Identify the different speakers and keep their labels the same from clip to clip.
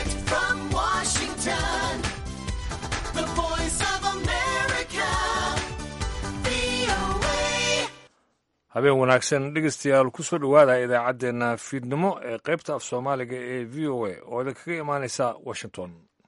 Speaker 1: Direct from Washington, the voice of America, VOA.
Speaker 2: habeen wanaagsan dhegeystayaal kusoo dhowaada idaacaddeenna fiidnimo ee qaybta af soomaaliga ee v o a oo idinkaga imaanaysa washington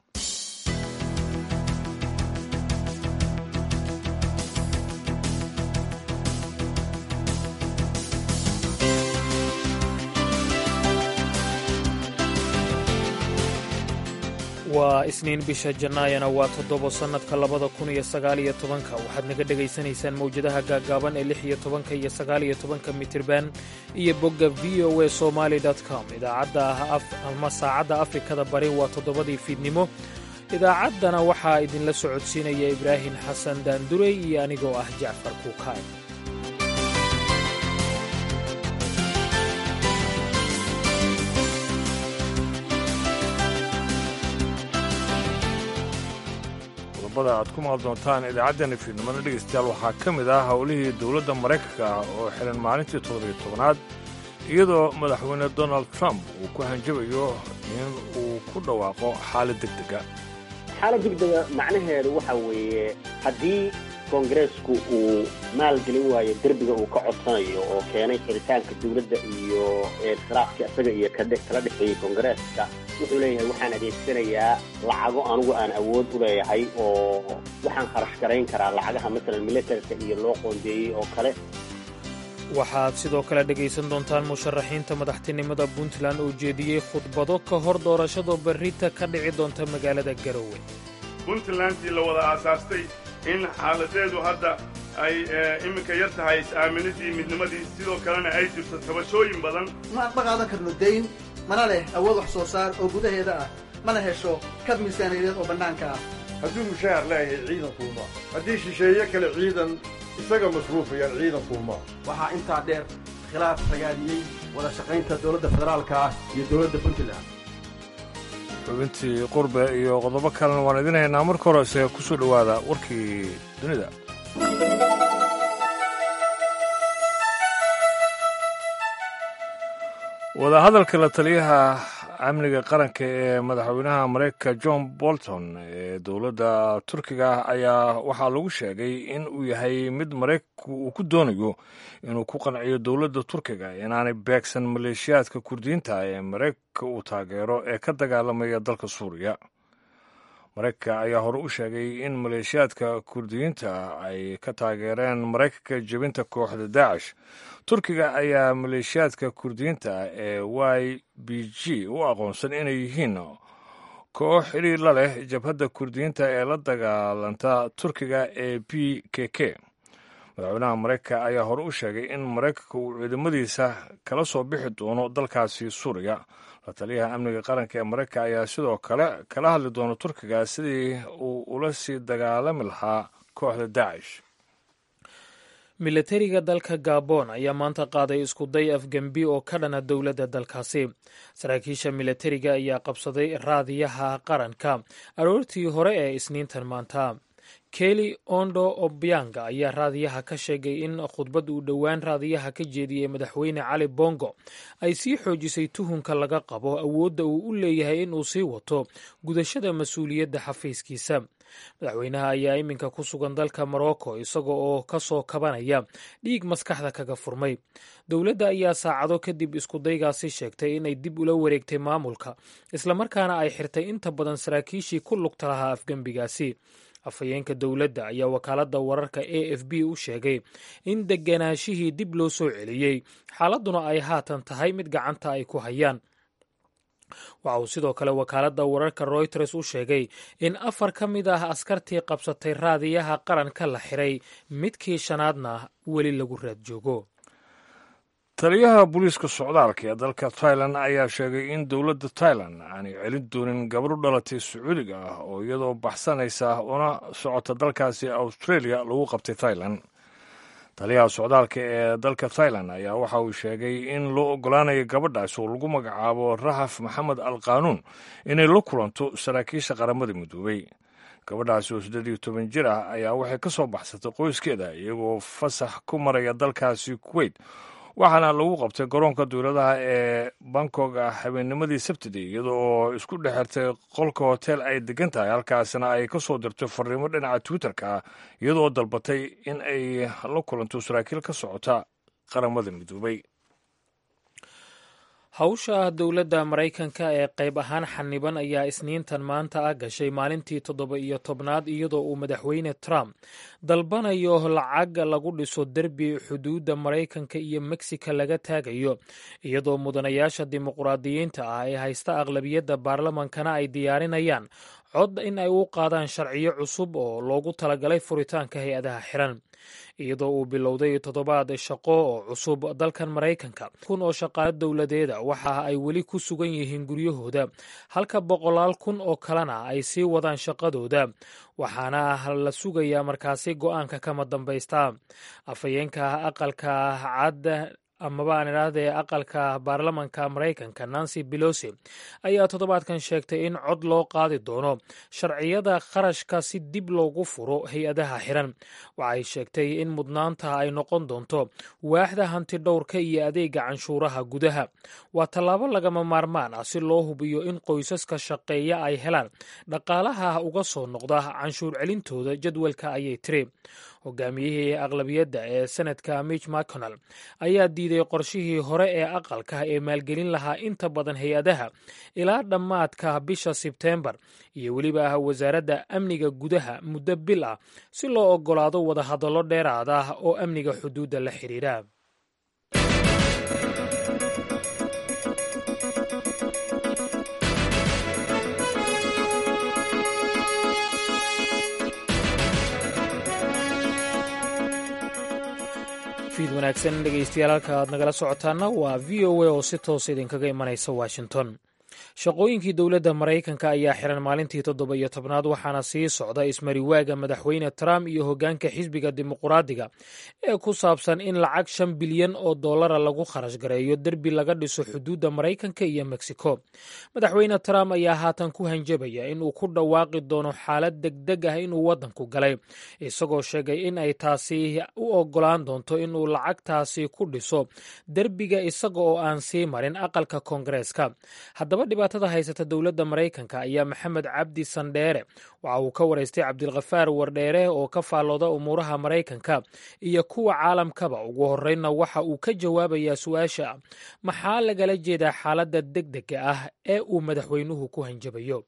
Speaker 3: waa isniin bisha jannaayana waa toddobo sannadka labada kun iyo sagaal iyo tobanka waxaad naga dhegaysanaysaan mawjadaha gaaggaaban ee lix iyo tobanka iyo sagaal iyo tobanka mitirban iyo bogga v o a somaali com idaacadda ah ama saacadda afrikada bari waa toddobadii fiidnimo idaacaddana waxaa idinla socodsiinaya ibraahim xasan daandurey iyo anigoo ah jacfar kuukaay
Speaker 2: qodobada aad ku maqal doontaan idaacaddeenna fiidnimada dhegeystayaal waxaa ka mid ah howlihii dowladda maraykanka ah oo xihan maalintii toddobiyo tobanaad iyadoo madaxweyne donald trump uu ku hanjabayo in uu ku dhawaaqo xaalad deg dega
Speaker 4: xaalad degdega macnaheedu waxa weeye haddii koongareesku uu maalgelin waayo derbiga uu ka codsanayo oo keenay xiritaanka dowladda iyo khilaafka isaga iyo kadhe- kala dhexeeyey koongareeska wuxuu leeyahay waxaan adeegsanayaa lacago anugu aan awood u leeyahay oo waxaan kharash garayn karaa lacagaha masalan militarka iyo loo qoondeeyey oo kale
Speaker 3: waxaad sidoo kale dhegaysan doontaan musharaxiinta madaxtinimada puntland oo jeediyey khudbado ka hor doorashada berrita ka dhici doonta magaalada garowe
Speaker 5: puntlandtii la wada aasaastay in xaaladeedu hadda ay eh, iminka yar tahay is-aaminidii midnimadii sidoo kalena ay jirto tabashooyin badan
Speaker 6: ma ma qaadan karno dayn mana leh awood wax soo saar oo gudaheeda ah mana hesho kab miisaaniyadeed oo bannaanka ah
Speaker 7: hadduu mushaahar leeyahay ciidankuuma haddii shisheeye kale ciidan isaga masruufayaan ciidankuuma
Speaker 8: waxaa intaa dheer khilaaf ragaadiyey wada shaqaynta dowladda federaalka ah iyo dowladda puntland
Speaker 2: xubintii qurbe iyo qodobo kalena waan idin haynaa marka horese ku soo dhowaada warkii dunida wadahadalka la taliyaha amniga qaranka ee madaxweynaha maraykanka john bolton ee dowladda turkiga ayaa waxaa lagu sheegay in uu yahay mid maraykanku uu ku doonayo inuu ku qanciyo dowladda turkiga inaanay beegsan maleeshiyaadka kurdiyiinta ee maraykanka uu taageero ee ka dagaalamaya dalka suuriya maraykanka ayaa hore u sheegay in maleeshiyaadka kurdiyiinta ay ka taageereen maraykanka jebinta kooxda daacish turkiga ayaa maleeshiyaadka kurdiyiinta ee y b g u aqoonsan inay yihiin koox xidhiir la leh jabhadda kurdiyiinta ee la dagaalanta turkiga ee p k k madaxweynaha maraykanka ayaa hore u sheegay in maraykanka uu ciidamadiisa kala soo bixi doono dalkaasi suuriya la taliyaha amniga qaranka ee maraykanka ayaa sidoo kale kala hadli doona turkiga sidii uu ula sii dagaalami lahaa kooxda daacish
Speaker 3: milatariga dalka gabon ayaa maanta qaaday iskuday afgembi oo ka dhana dowladda dalkaasi saraakiisha milatariga ayaa qabsaday raadiyaha qaranka aroortii hore ee isniintan maanta keli ondo obianga ayaa raadiyaha ka sheegay in khudbad uu dhowaan raadiyaha ka jeediyey madaxweyne cali bongo ay sii xoojisay tuhunka laga qabo awoodda uu u leeyahay in uu sii wato gudashada mas-uuliyadda xafiiskiisa madaxweynaha ayaa iminka ku sugan dalka morocco isaga oo ka soo kabanaya dhiig maskaxda kaga furmay dowladda ayaa saacado kadib iskudaygaasi sheegtay inay dib ula wareegtay maamulka islamarkaana ay xirtay inta badan saraakiishii ku lugta lahaa afgembigaasi afhayeenka dowladda ayaa wakaaladda wararka a f b u sheegay in deganaashihii dib loo soo celiyey xaaladduna ay haatan tahay mid gacanta ay ku hayaan waxa uu sidoo kale wakaaladda wararka royters u sheegay in afar ka mid ah askartii qabsatay raadiyaha qaranka la xiray midkii shanaadna weli lagu raad joogo
Speaker 2: taliyaha booliiska socdaalka ee dalka tailan ayaa sheegay in dowladda tailan aanay celin doonin gabadhu dhalatay sacuudiga ah oo iyadoo baxsanaysa una socota dalkaasi australia lagu qabtay tailan taliyaha socdaalka ee dalka tailan ayaa waxa uu sheegay in loo ogolaanayo gabadhaas oo lagu magacaabo rahaf maxamed al qaanuun inay la kulanto saraakiisha qaramada midoobay gabadhaasi oo siddeed iyo toban jir ah ayaa waxay ka soo baxsatay qoyskeeda iyagoo fasax ku maraya dalkaasi kuweyt waxaana lagu qabtay garoonka dowladaha ee bangkok habeennimadii sabtidii iyada oo isku dhex xirtay qolka hotel ay degan tahay halkaasna ay ka soo dirtay fariimo dhinaca twitterka ah iyadoo dalbatay in ay la kulanto saraakiil ka socota qaramada midoobay
Speaker 3: hawsha dowladda maraykanka ee qayb ahaan xaniban ayaa isniintan maanta ah gashay maalintii toddoba iyo tobnaad iyadoo uu madaxweyne trump dalbanayo lacag lagu dhiso derbi xuduudda maraykanka iyo mexico laga taagayo iyadoo mudanayaasha dimuqraadiyiinta ah ee haysta aqlabiyadda baarlamankana ay diyaarinayaan cod in ay u qaadaan sharciyo cusub oo loogu talagalay furitaanka hay-adaha xiran iyadoo uu bilowday toddobaad shaqo oo cusub dalkan maraykanka kun oo shaqaalo dowladeeda waxa ay weli ku sugan yihiin guryahooda halka boqolaal kun oo kalena ay sii wadaan shaqadooda waxaana la sugayaa markaasi go-aanka kama dambaysta afhayeenka aqalka cad amaba aan idhaahdee aqalka baarlamanka maraykanka nancy belosi ayaa toddobaadkan sheegtay in cod loo qaadi doono sharciyada kharashka si dib loogu furo hay-adaha xiran waxay sheegtay in mudnaanta ay noqon doonto waaxda hanti dhowrka iyo adeega canshuuraha gudaha waa tallaabo lagama maarmaan ah si loo hubiyo in qoysaska shaqeeya ay helaan dhaqaalaha uga soo noqda canshuur celintooda jadwalka ayay tiri hogaamiyihii aqlabiyadda ee senadka mitch mcconnell ayaa diiday qorshihii hore ee aqalka ee maalgelin lahaa inta badan hay-adaha ilaa dhammaadka bisha sebteembar iyo weliba ah wasaaradda amniga gudaha muddo bil ah si loo oggolaado wadahadallo dheeraad ah oo amniga xuduudda la xidhiidha fiid wanaagsan dhegeystayaal halka aad nagala socotaana waa v o a oo si toos idinkaga imanaysa washington shaqooyinkii dowladda maraykanka ayaa xiran maalintii toddoba iyo tobnaad waxaana sii socda ismariwaaga madaxweyne trump iyo hoggaanka xisbiga dimuquraadiga ee ku saabsan in lacag shan bilyan oo dollara lagu kharash gareeyo derbi laga dhiso xuduudda maraykanka iyo mexico madaxweyne trump ayaa haatan ku hanjabaya in uu ku dhawaaqi doono xaalad degdeg ah inuu waddanku galay isagoo sheegay in ay taasi u oggolaan doonto inuu lacagtaasi ku dhiso derbiga isaga oo aan sii marin aqalka koongareeska haddaba dhibaatada haysata dowladda maraykanka ayaa maxamed cabdi sandheere waxa uu ka waraystay cabdilkhafaar wardheere oo ka faallooda umuuraha maraykanka iyo kuwa caalamkaba ugu horreynna waxa uu ka jawaabayaa su-aasha maxaa lagala jeedaa xaaladda degdega ah ee uu madaxweynuhu ku hanjabayo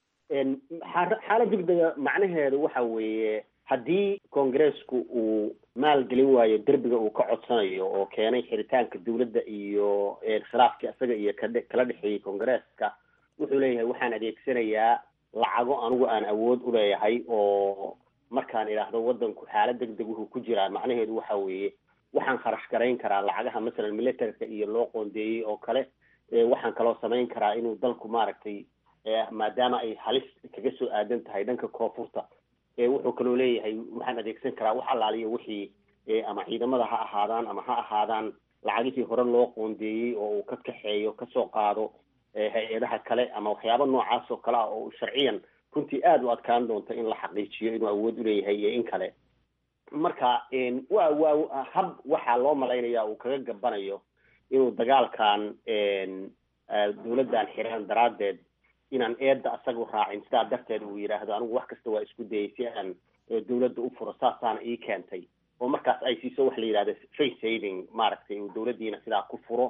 Speaker 4: xaalad degdega macnaheedu waxa weeye haddii koongareesku uu maalgelin waayo derbiga uu ka codsanayo oo keenay xiritaanka dowladda iyo khilaafkii isaga iyo kadhe kala dhexeeyey koongareeska wuxuu leeyahay waxaan adeegsanayaa lacago anigu aan awood u leeyahay oo markaan idhaahdo waddanku xaalad degdeg wuxuu ku jiraa macnaheedu waxa weeye waxaan kharash garayn karaa lacagaha masalan militarka iyo loo qoondeeyey oo kale waxaan kaloo samayn karaa inuu dalku maaragtay maadaama ay halis kaga soo aadan tahay dhanka koonfurta wuxuu kaloo leeyahay waxaan adeegsan karaa wax allaaliyo wixii ama ciidamada ha ahaadaan ama ha ahaadaan lacagihii hore loo qoondeeyey oo uu ka kaxeeyo kasoo qaado hay-adaha kale ama waxyaaba noocaas oo kale ah oo sharciyan runtii aada u adkaan doonta in la xaqiijiyo inuu awood uleeyahay iyo in kale marka wa waa hab waxaa loo malaynaya uu kaga gabanayo inuu dagaalkan dowladdan xiran daraaddeed inaan eedda asagu raacin sidaa darteed uu yidhaahdo anigu wax kasta waa isku dayay si aan dowladda u furo saasaana ii keentay oo markaas ay siiso waxa la yidhahda face saving maaragtay uu dowladdiina sidaa ku furo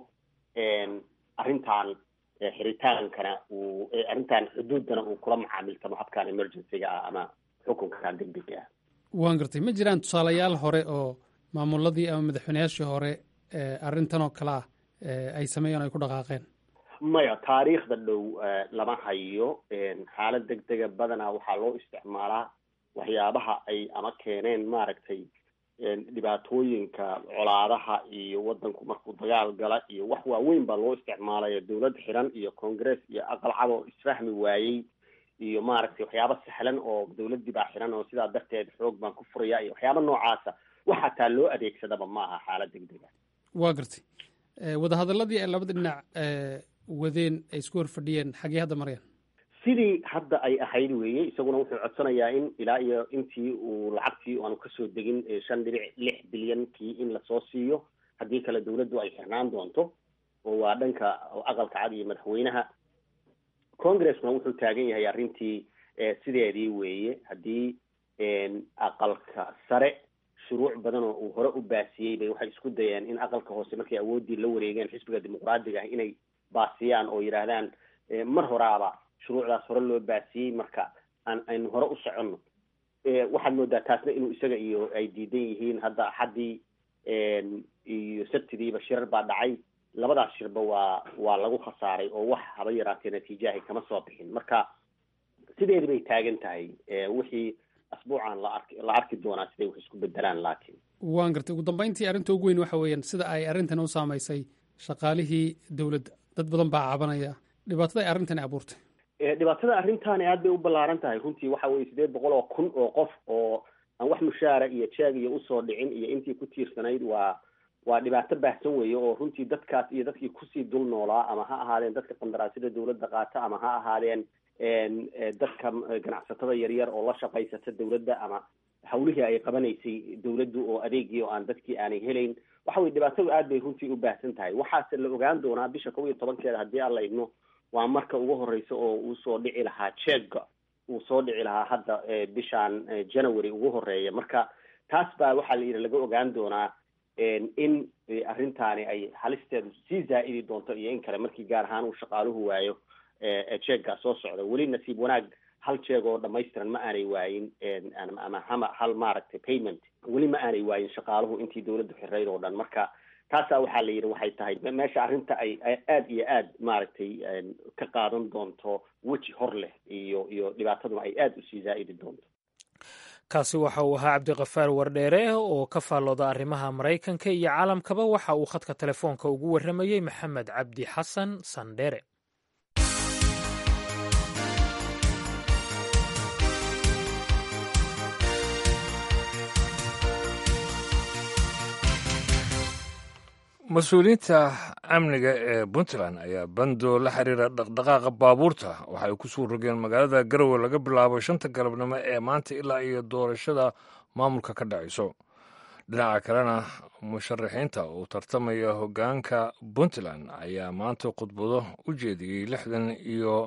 Speaker 4: arrintan xiritaankana uu arrintan xuduuddana uu kula macaamiltamo habkan emergencyga ah ama xukunkan degdega ah
Speaker 9: waan gartay ma jiraan tusaalayaal hore oo maamuladii ama madaxweyneyaashii hore arrintan oo kale ah ay sameeyeen o ay ku dhaqaaqeen
Speaker 4: maya taariikhda dhow lama hayo xaalad degdega badanaa waxaa loo isticmaalaa waxyaabaha ay ama keeneen maaragtay dhibaatooyinka colaadaha iyo waddanku markuu dagaal gala iyo wax waaweyn baa loo isticmaalaya dowlad xiran iyo congress iyo aqal cad oo isfahmi waayey iyo maaragtay waxyaaba sahlan oo dowladdii baa xiran oo sidaa darteed xoog baan ku furaya iyo waxyaaba noocaasa wax hataa loo adeegsadaba ma aha xaalad degdega
Speaker 9: waa gartay wadahadaladii ay labada dhinac wadeen ay isku hor fadhiyeen xaggee hadda marayaan
Speaker 4: sidii hadda ay ahayd weeye isaguna wuxuu codsanayaa in ilaa iyo intii uu lacagtii aanu kasoo degin shan dhibic lix bilyankii in lasoo siiyo haddii kale dawladdu ay xirnaan doonto oo waa dhanka aqalka cad iyo madaxweynaha congressna wuxuu taagan yahay arrintii sideedii weeye haddii aqalka sare shuruuc badan oo uu hore u baasiyey bay waxay isku dayeen in aqalka hoose markay awooddii la wareegeen xisbiga dimuqraadiga ah inay baasiyaan oo yidhaahdaan mar horaaba shuruucdaas hore loo baasiyey marka aan aynu hore u soconno waxaad moodaa taasna inuu isaga iyo ay diidan yihiin hadda axaddii iyo sabtidiiba shirar baa dhacay labadaas shirba waa waa lagu khasaaray oo wax haba yaraatee natiijahay kama soo bixin marka sideedi bay taagan tahay wixii asbuucan la arki la arki doonaa siday wax isku bedelaan laakiin
Speaker 9: waan gartay ugu dambayntii arrinta ugu weyn waxa weeyaan sida ay arrintan u saamaysay shaqaalihii dowladda dad badan baa cabanaya dhibaatada ay arrintani abuurtay
Speaker 4: dhibaatada arrintaani aad bay u ballaaran tahay runtii waxa weye sideed boqol oo kun oo qof oo aan wax mushaara iyo jeeg iyo usoo dhicin iyo intii ku tiirsanayd waa waa dhibaato baahsan weeye oo runtii dadkaas iyo dadkii kusii dul noolaa ama ha ahaadeen dadka qandaraasyada dawladda qaata ama ha ahaadeen dadka ganacsatada yaryar oo la shaqaysata dawladda ama hawlihii ay qabanaysay dawladdu oo adeegii oo aan dadkii aanay helayn waxa weye dhibaatadu aad bay runtii u baahsan tahay waxaase la ogaan doonaa bisha kow iyo tobankeeda haddii aan la idmo waa marka ugu horeysa oo uu soo dhici lahaa jeega uu soo dhici lahaa hadda bishaan january ugu horeeya marka taas baa waxaa la yidhi laga ogaan doonaa in arrintaani ay halisteedu sii zaa'idi doonto iyo in kale markii gaar ahaan uu shaqaaluhu waayo jeeggaa soo socda weli nasiib wanaag hal jeeg oo dhamaystiran ma aanay waayin ama hama hal maaragtay payment weli ma aanay waayin shaqaaluhu intii dawladdu xirayd oo dhan marka taasaa waxaa la yidhi waxay tahay meesha arrinta ay aad iyo aad maaragtay ka qaadan doonto weji hor leh iyo iyo dhibaataduna ay aad usii zaa'idi doonto
Speaker 3: kaasi waxa uu ahaa cabdiqafaar wardheere oo ka faallooda arrimaha maraykanka iyo caalamkaba waxa uu khadka telefoonka ugu warramayey maxamed cabdi xasan sandhere
Speaker 2: mas-uuliyiinta amniga ee puntland ayaa bandoo la xiriira dhaqdhaqaaqa baabuurta waxa ay ku suu rogeen magaalada garowe laga bilaabo shanta galabnimo ee maanta ilaa iyo doorashada maamulka ka dhacayso dhinaca kalena musharaxiinta uu tartamaya hoggaanka puntland ayaa maanta khudbado u jeediyey lixdan iyo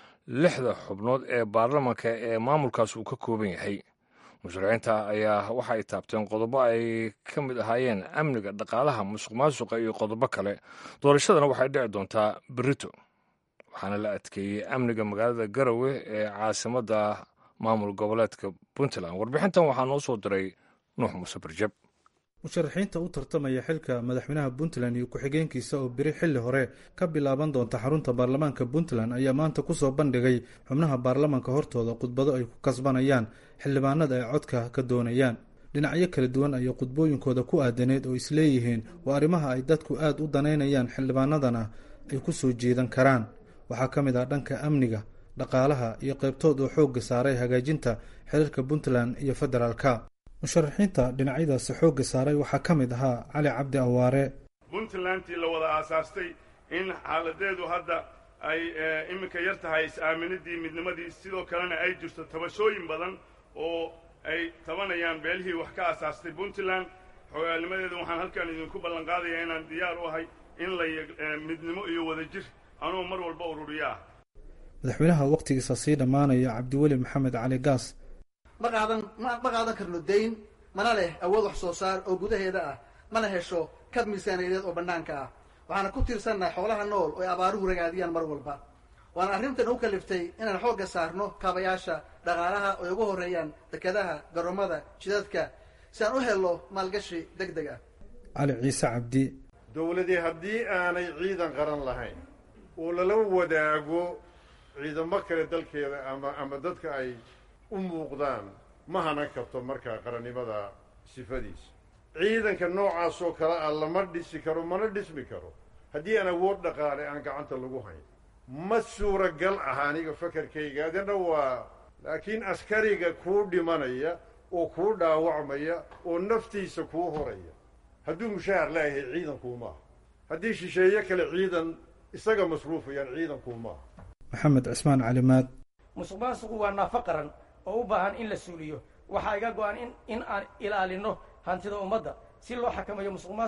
Speaker 2: lixda xubnood ee baarlamanka ee maamulkaas uu ka kooban yahay musharaxiinta ayaa waxa ay taabteen qodobo ay ka mid ahaayeen amniga dhaqaalaha musuq maasuqa iyo qodobo kale doorashadana waxay dhici doontaa berito waxaana la adkeeyey amniga magaalada garowe ee caasimadda maamul goboleedka puntland warbixintan waxaa noo soo diray nuux muuse barjab
Speaker 10: musharaxiinta u tartamaya xilka madaxweynaha puntland iyo ku-xigeenkiisa oo beri xilli hore ka bilaaban doonta xarunta baarlamaanka puntland ayaa maanta kusoo bandhigay xubnaha baarlamaanka hortooda khudbado ay ku kasbanayaan xildhibaanada ay codka ka doonayaan dhinacyo kala duwan ayaa khudbooyinkooda ku aadaneed oo isleeyihiin waa arrimaha ay dadku aad u danaynayaan xildhibaanadana ay ku soo jeedan karaan waxaa ka mid ah dhanka amniga dhaqaalaha iyo qaybtood oo xoogga saaray hagaajinta xiriirka puntland iyo federaalka musharaxiinta dhinacyadaasi xoogga saaray waxaa ka mid ahaa cali cabdi awaare
Speaker 5: puntlandtii la wada aasaastay in xaaladeedu hadda ay iminka yar tahay is-aaminadii midnimadii sidoo kalena ay jirto tabashooyin badan oo ay tabanayaan beelihii wax ka aasaastay puntland xogaalnimadeeda waxaan halkan idinku ballan qaadayaa inaan diyaar u ahay in la midnimo iyo wadajir anuu mar walba ururiyo ah
Speaker 10: madaxweynaha wakhtigiisa sii dhammaanaya cabdiweli maxamed cali gaas
Speaker 6: ma qaadan ma ma qaadan karno dayn mana leh awood wax soo saar oo gudaheeda ah mana hesho kab miisaaniyadeed oo bannaanka ah waxaana ku tiirsannahay xoolaha nool oo ay abaaruhu ragaadiyaan mar walba waana arrintan u kaliftay inaan xoogga saarno kaabayaasha dhaqaalaha oo ay ugu horreeyaan dekedaha garoomada jidadka si aan u helno maalgashi deg deg ah
Speaker 10: cali ciise cabdi
Speaker 7: dowladii haddii aanay ciidan qaran lahayn oo lala wadaago ciidamo kale dalkeeda ama ama dadka ay u muuqdaan ma hanan karto markaa qarannimada sifadiisa ciidanka noocaas oo kale ah lama dhisi karo mana dhismi karo haddii aan awood dhaqaale aan gacanta lagu hayn ma suuragal ah aniga fakarkayga adina waa laakiin askariga kuu dhimanaya oo kuu dhaawacmaya oo naftiisa kuu horaya hadduu mushaahar leeyahay ciidankuumaaha haddii shisheeye kale ciidan isaga masruufayaan ciidankuumaaha
Speaker 10: maxamed cismaan calimaad
Speaker 11: musuq maasuqu waa naafo qaran oo u baahan in la suuliyo waxaa iga go-an in in aan ilaalino hantida ummadda si loo xakamayo musuq maasuqa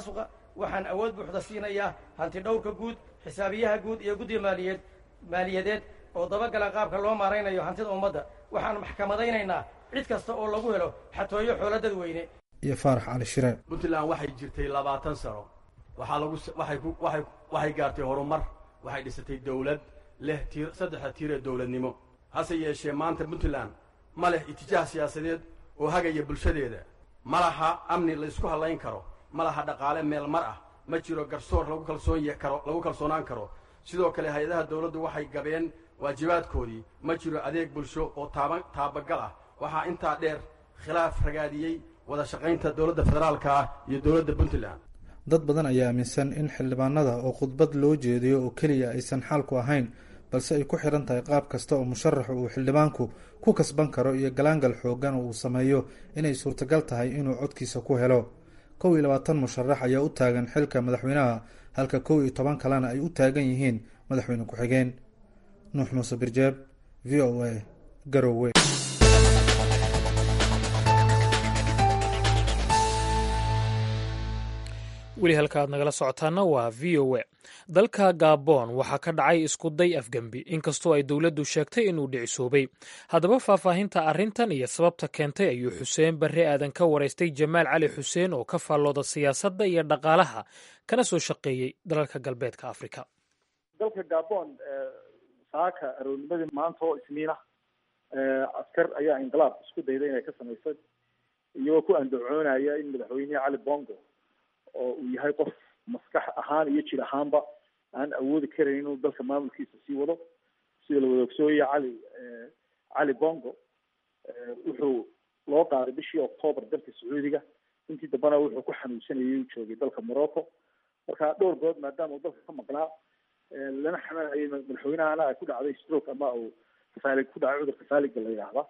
Speaker 11: waxaan awood buuxda siinayaa hanti dhowrka guud xisaabiyaha guud iyo guddiga maaliyeed maaliyadeed oo dabagala qaabka loo maaraynayo hantida ummadda waxaan maxkamadaynaynaa cid kasta oo lagu helo xatooyo xoolo dadweyne
Speaker 10: iyo faarax cali shire
Speaker 8: puntland waxay jirtay labaatan sano waxaa lagu waxay ku waxay waxay gaartay horumar waxay dhisatay dawlad leh tiir saddexda tiir ee dawladnimo hase yeeshee maanta puntland ma leh itijaah siyaasadeed oo hagaya bulshadeeda ma laha amni la isku hallayn karo ma laha dhaqaale meel mar ah ma jiro garsoor lagu kalsoon karo lagu kalsoonaan karo sidoo kale hay-adaha dawladdu waxay gabeen waajibaadkoodii ma jiro adeeg bulsho oo taaba taabagal ah waxaa intaa dheer khilaaf ragaadiyey wada shaqaynta dowladda federaalka ah iyo dowladda puntland
Speaker 10: dad badan ayaa aaminsan in xildhibaanada oo khudbad loo jeediyo oo keliya aysan xaalku ahayn balse ay ku xidhan tahay qaab kasta oo musharaxu uu xildhibaanku ku kasban karo iyo galaangal xoogan oo uu sameeyo inay suurtagal tahay inuu codkiisa ku helo kow iyo labaatan musharax ayaa u taagan xilka madaxweynaha halka kow iyo toban kalena ay u taagan yihiin madaxweyne ku-xigeen nuux muuse birjeeb v o a garowe
Speaker 3: weli halka aad nagala socotaana waa v o a dalka gabon waxaa ka dhacay iskuday afgembi inkastoo ay dowladdu sheegtay inuu dhicisoobay haddaba faahfaahinta arrintan iyo sababta keentay ayuu xuseen barre aadan ka waraystay jamaal cali xuseen oo ka faallooda siyaasadda iyo dhaqaalaha kana soo shaqeeyey dalalka galbeedka afrika
Speaker 12: dalka gabon saaka aroornimadii maanta oo isniina askar ayaa inqilaab isku dayday inay ka samaysay iyagoo ku andacoonaya in madaxweynihii cali bongo oo uu yahay qof maskax ahaan iyo jir ahaanba aan awoodi karayn inuu dalka maamulkiisa sii wado sida la wada ogsooyaya cali cali bongo wuxuu loo qaaday bishii octoobar dalka sacuudiga intii dambena wuxuu ku xanuunsanayay uu joogay dalka morocco marka dhowr good maadaama uu dalka ka maqnaa lana xamanayay madaxweynahana ay ku dhacday stroke ama uu kafaalig ku dhacay cudurka faaliga la yidhaahda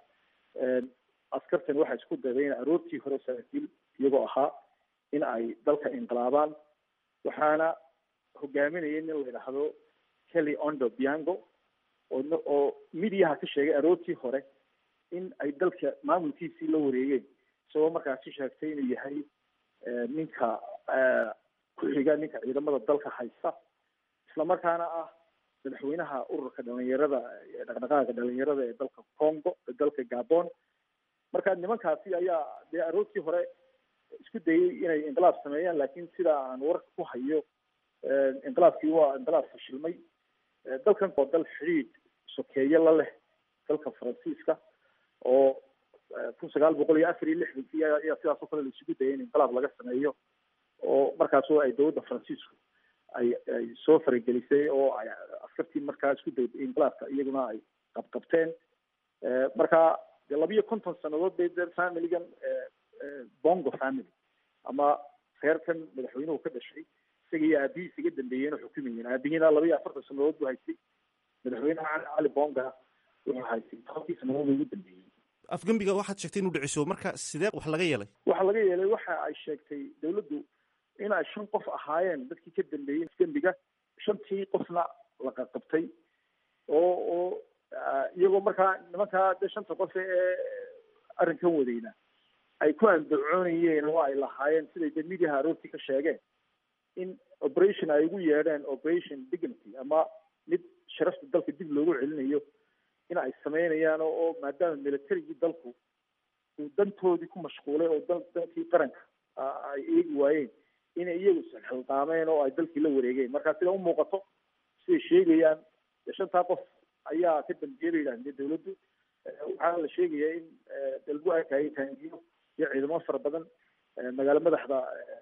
Speaker 12: askartani waxay isku dayday in aroortii hore saraakiil iyagoo ahaa in ay dalka inqilaabaan waxaana hogaaminayay nin la yidhaahdo kelly ondo biango oo oo midiyaha ka sheegay aroortii hore in ay dalka maamulkiisii la wareegeen isagoo markaasi sheegtay inuu yahay ninka ku-xiga ninka ciidamada dalka haysta islamarkaana ah madaxweynaha ururka dhalinyarada dhaqdhaqaaga dhalinyarada ee dalka congo ee dalka gabon marka nimankaasi ayaa dee aroortii hore isku dayay inay inqilaab sameeyaan laakiin sida aan warka ku hayo inqilaabkii waa inqilaab fashilmay dalkan oo dal xidhiidh sokeeye la leh dalka faransiiska oo kun sagaal boqol iyo afar iyo lixdankii ayaa sidaas oo kale la isugu dayay in inqilaab laga sameeyo oo markaas oo ay dowladda faransiisku ay ay soo faragelisay oo ay askartii markaa isku dayday inqilaabka iyaguna ay qabqabteen marka dee labiyo konton sanadood bay de familigan bongo family ama reerkan madaxweynuhu ka dhashay isaga iyo aabihiis iga dambeeyeen oo xukumayeen aabihiina laba iyo afartan sanadood buu haystay madaxweynaha cali bonga wuxuu haystay tobankii sanadood ugu dambeeyey
Speaker 13: afgembiga waxaad sheegtay inuu dhiciso marka sidee wax laga yeelay
Speaker 12: waxa laga yeelay waxa ay sheegtay dawladdu in ay shan qof ahaayeen dadkii ka dambeeyey afgembiga shantii qofna la qaqabtay oo oo iyagoo markaa nimankaa de shanta qof ee arrinkan wadayna ay ku andacoonayeen oo ay lahaayeen siday de midiyaha aroortii ka sheegeen in operation ay ugu yeedheen operation dignity ama mid sharafta dalka dib loogu celinayo in ay sameynayaan oo maadaama militarigii dalku uu dantoodii ku mashquulay oo dan dankii qaranka ay eegi waayeen inay iyagu isxilqaameen oo ay dalkii la wareegeen marka sida umuuqato siday sheegayaan shantaa qof ayaa ka dambeeya bay yidhahdeen dawladdu waxaana la sheegayaa in de lagu arkayay taangiyo iyo ciidamo fara badan magaalo madaxda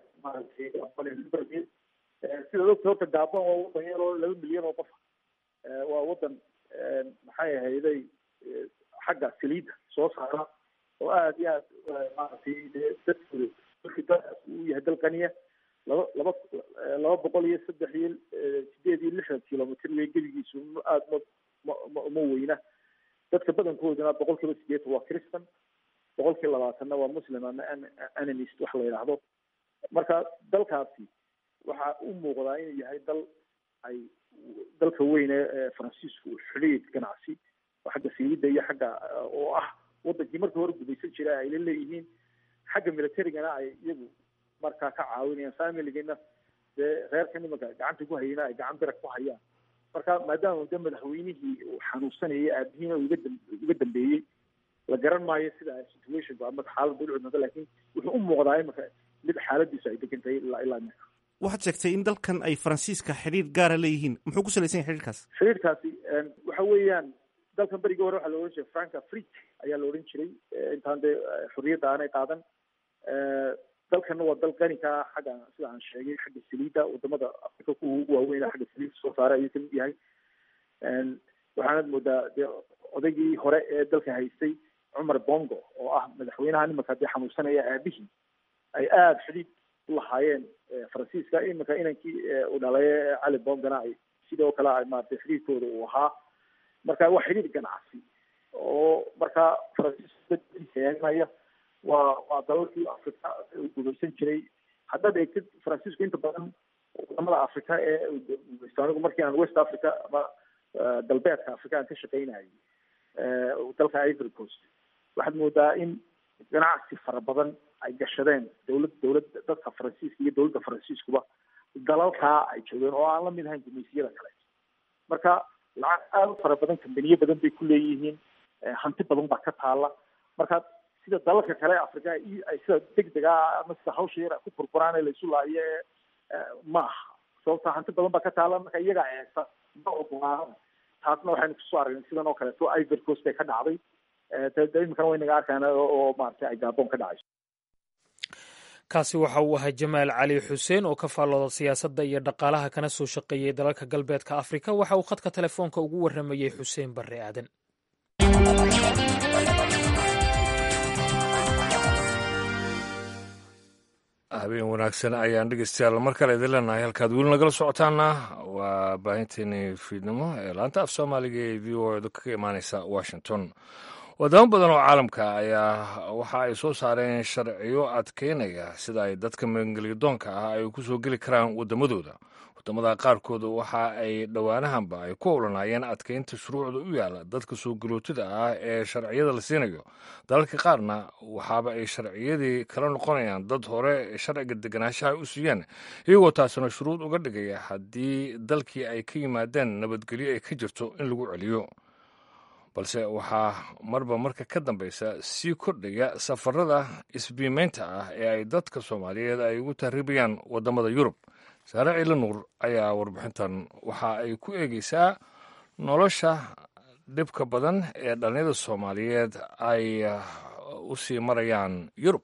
Speaker 12: maaragtay sida ogta horta gabon waa wadan yar oo laba milyan oo qof waa wadan maxay ahayday xagga saliidda soo saara oo aada iyo aad maaragtay dadkooda markii dalkaas uu yahay dal qaniya laba laba laba boqol iyo saddex iyo sideed iyo lixdan kilomitr wey gebigiisu aada ma ma uma weyna dadka badankooduna boqol kiiba sideetan waa christan boqol kii labaatanna waa muslim ama animist wax la yidhaahdo marka dalkaasi waxaa u muuqdaa inuu yahay dal ay dalka weyne ee faransiisku xidhiid ganacsi oo xagga saliidda iyo xagga oo ah wadankii markii hore gumaysan jira ay la leeyihiin xagga militarigana ay iyagu markaa ka caawinayaan familigana dee reerkan imanka gacanta ku hayana ay gacan bira ku hayaan marka maadaama de madaxweynihii uu xanuunsanayay aabihiina uga dam- uga dambeeyey la garan maayo sida situationku ama xaaladda u cudnata laakiin wuxuu u muuqdaa imanka mid xaaladiisu ay degan tahay ilaa ilaa iminka
Speaker 13: waxaad sheegtay in dalkan ay faransiiska xidhiir gaara leeyihiin muxuu ku salaysan yahay xidhiirkaas
Speaker 12: xiriirkaasi waxa weeyaan dalkan berigii hore waxaa la odhan jiray franca frik ayaa la odhan jiray eh, intaan dee eh, xorriyadda aanay qaadan Eh, dalkanna waa dal qani ka ah xagga sida aan sheegay xagga saliidda wadamada afrika kuwa ugu waaweyn xagga saliidda soo saara ayuu kamid yahay waxaanad moodaa dee odaygii hore ee dalka haystay cumar bongo oo ah madaxweynaha nimanka dee xanuunsanaya aabihii ay aada xidhiid u lahaayeen eh, faransiiska iminka inankii eh, uu dhalay ee cali bongana ay sidoo kale ay maaragtay xidhiidkooda uu ahaa marka waa xidhiid ganacsi oo marka faransiiska dadkiisa waa waa dalalkii afrika uu gumaysan jiray haddaad eegtid faransiisku inta badan wadamada afrika ee uu gumaysto anigu markii aan west africa ama eh, galbeedka afrika aan ka shaqaynayay eh, dalka ivory coast waxaad moodaa in ganacsi fara badan ay gashadeen dowlad dowlad dadka faransiiska iyo dowladda faransiiskuba dalalkaa ay joogeen oo aan la mid ahayn gumaysiyada kale marka lacag aada u fara badan kambaniyo badan bay ku leeyihiin eh, hanti badan baa ka taala marka sida dalalka kale ee afrika i- ay sida degdega ah ama sida hawsha yar ku burburaan ee la isu laayo ee eh, ma aha sababta hanti badan baa ka taala marka iyagaa eegta ma ogolaana taasna waxaynu kusoo aragnay sidan oo kaleeto ivory coast bay ka dhacday Eh, de- de iminkana waynaga arkaan oo oo maaragtay ay gaaboon ka dhacayso
Speaker 3: kaasi waxa uu ahaa jamaal cali xuseen oo ka faallooda siyaasadda iyo dhaqaalaha kana soo shaqeeyey dalalka galbeedka afrika waxa uu khadka telefoonka ugu warramayey xuseen barre aadan
Speaker 2: habeen wanaagsan ayaan dhegeystayaal mar kale idin leenahay halkaad weli nagala socotaana waa baahinteeni fiidnimo ee laanta af soomaaliga ee v o edu kaga imaaneysa washington wadamo badan oo caalamka ayaa waxa ay soo saareen sharciyo adkeynaya sida ay dadka maangeliyadoonka ah ay ku soo geli karaan wadamadooda wadamada qaarkood waxa ay dhowaanahanba ay ku howlanaayeen adkeynta shuruucda u yaala dadka soo galootida ah ee sharciyada la siinayo dalalka qaarna waxaaba ay sharciyadii kala noqonayaan dad hore sharciga deganaanshaha u siiyeen iyagoo taasina shuruud uga dhigaya haddii dalkii ay ka yimaadeen nabadgelyo ay ka jirto in lagu celiyo balse waxaa marba marka ka dambeysa sii kordhaya safarada isbiimeynta ah ee ay dadka soomaaliyeed ay ugu tahriibayaan wadamada yurub saare ciila nuur ayaa warbixintan waxa ay ku eegeysaa nolosha dhibka badan ee dhallinyada soomaaliyeed ay uh, u sii marayaan yurub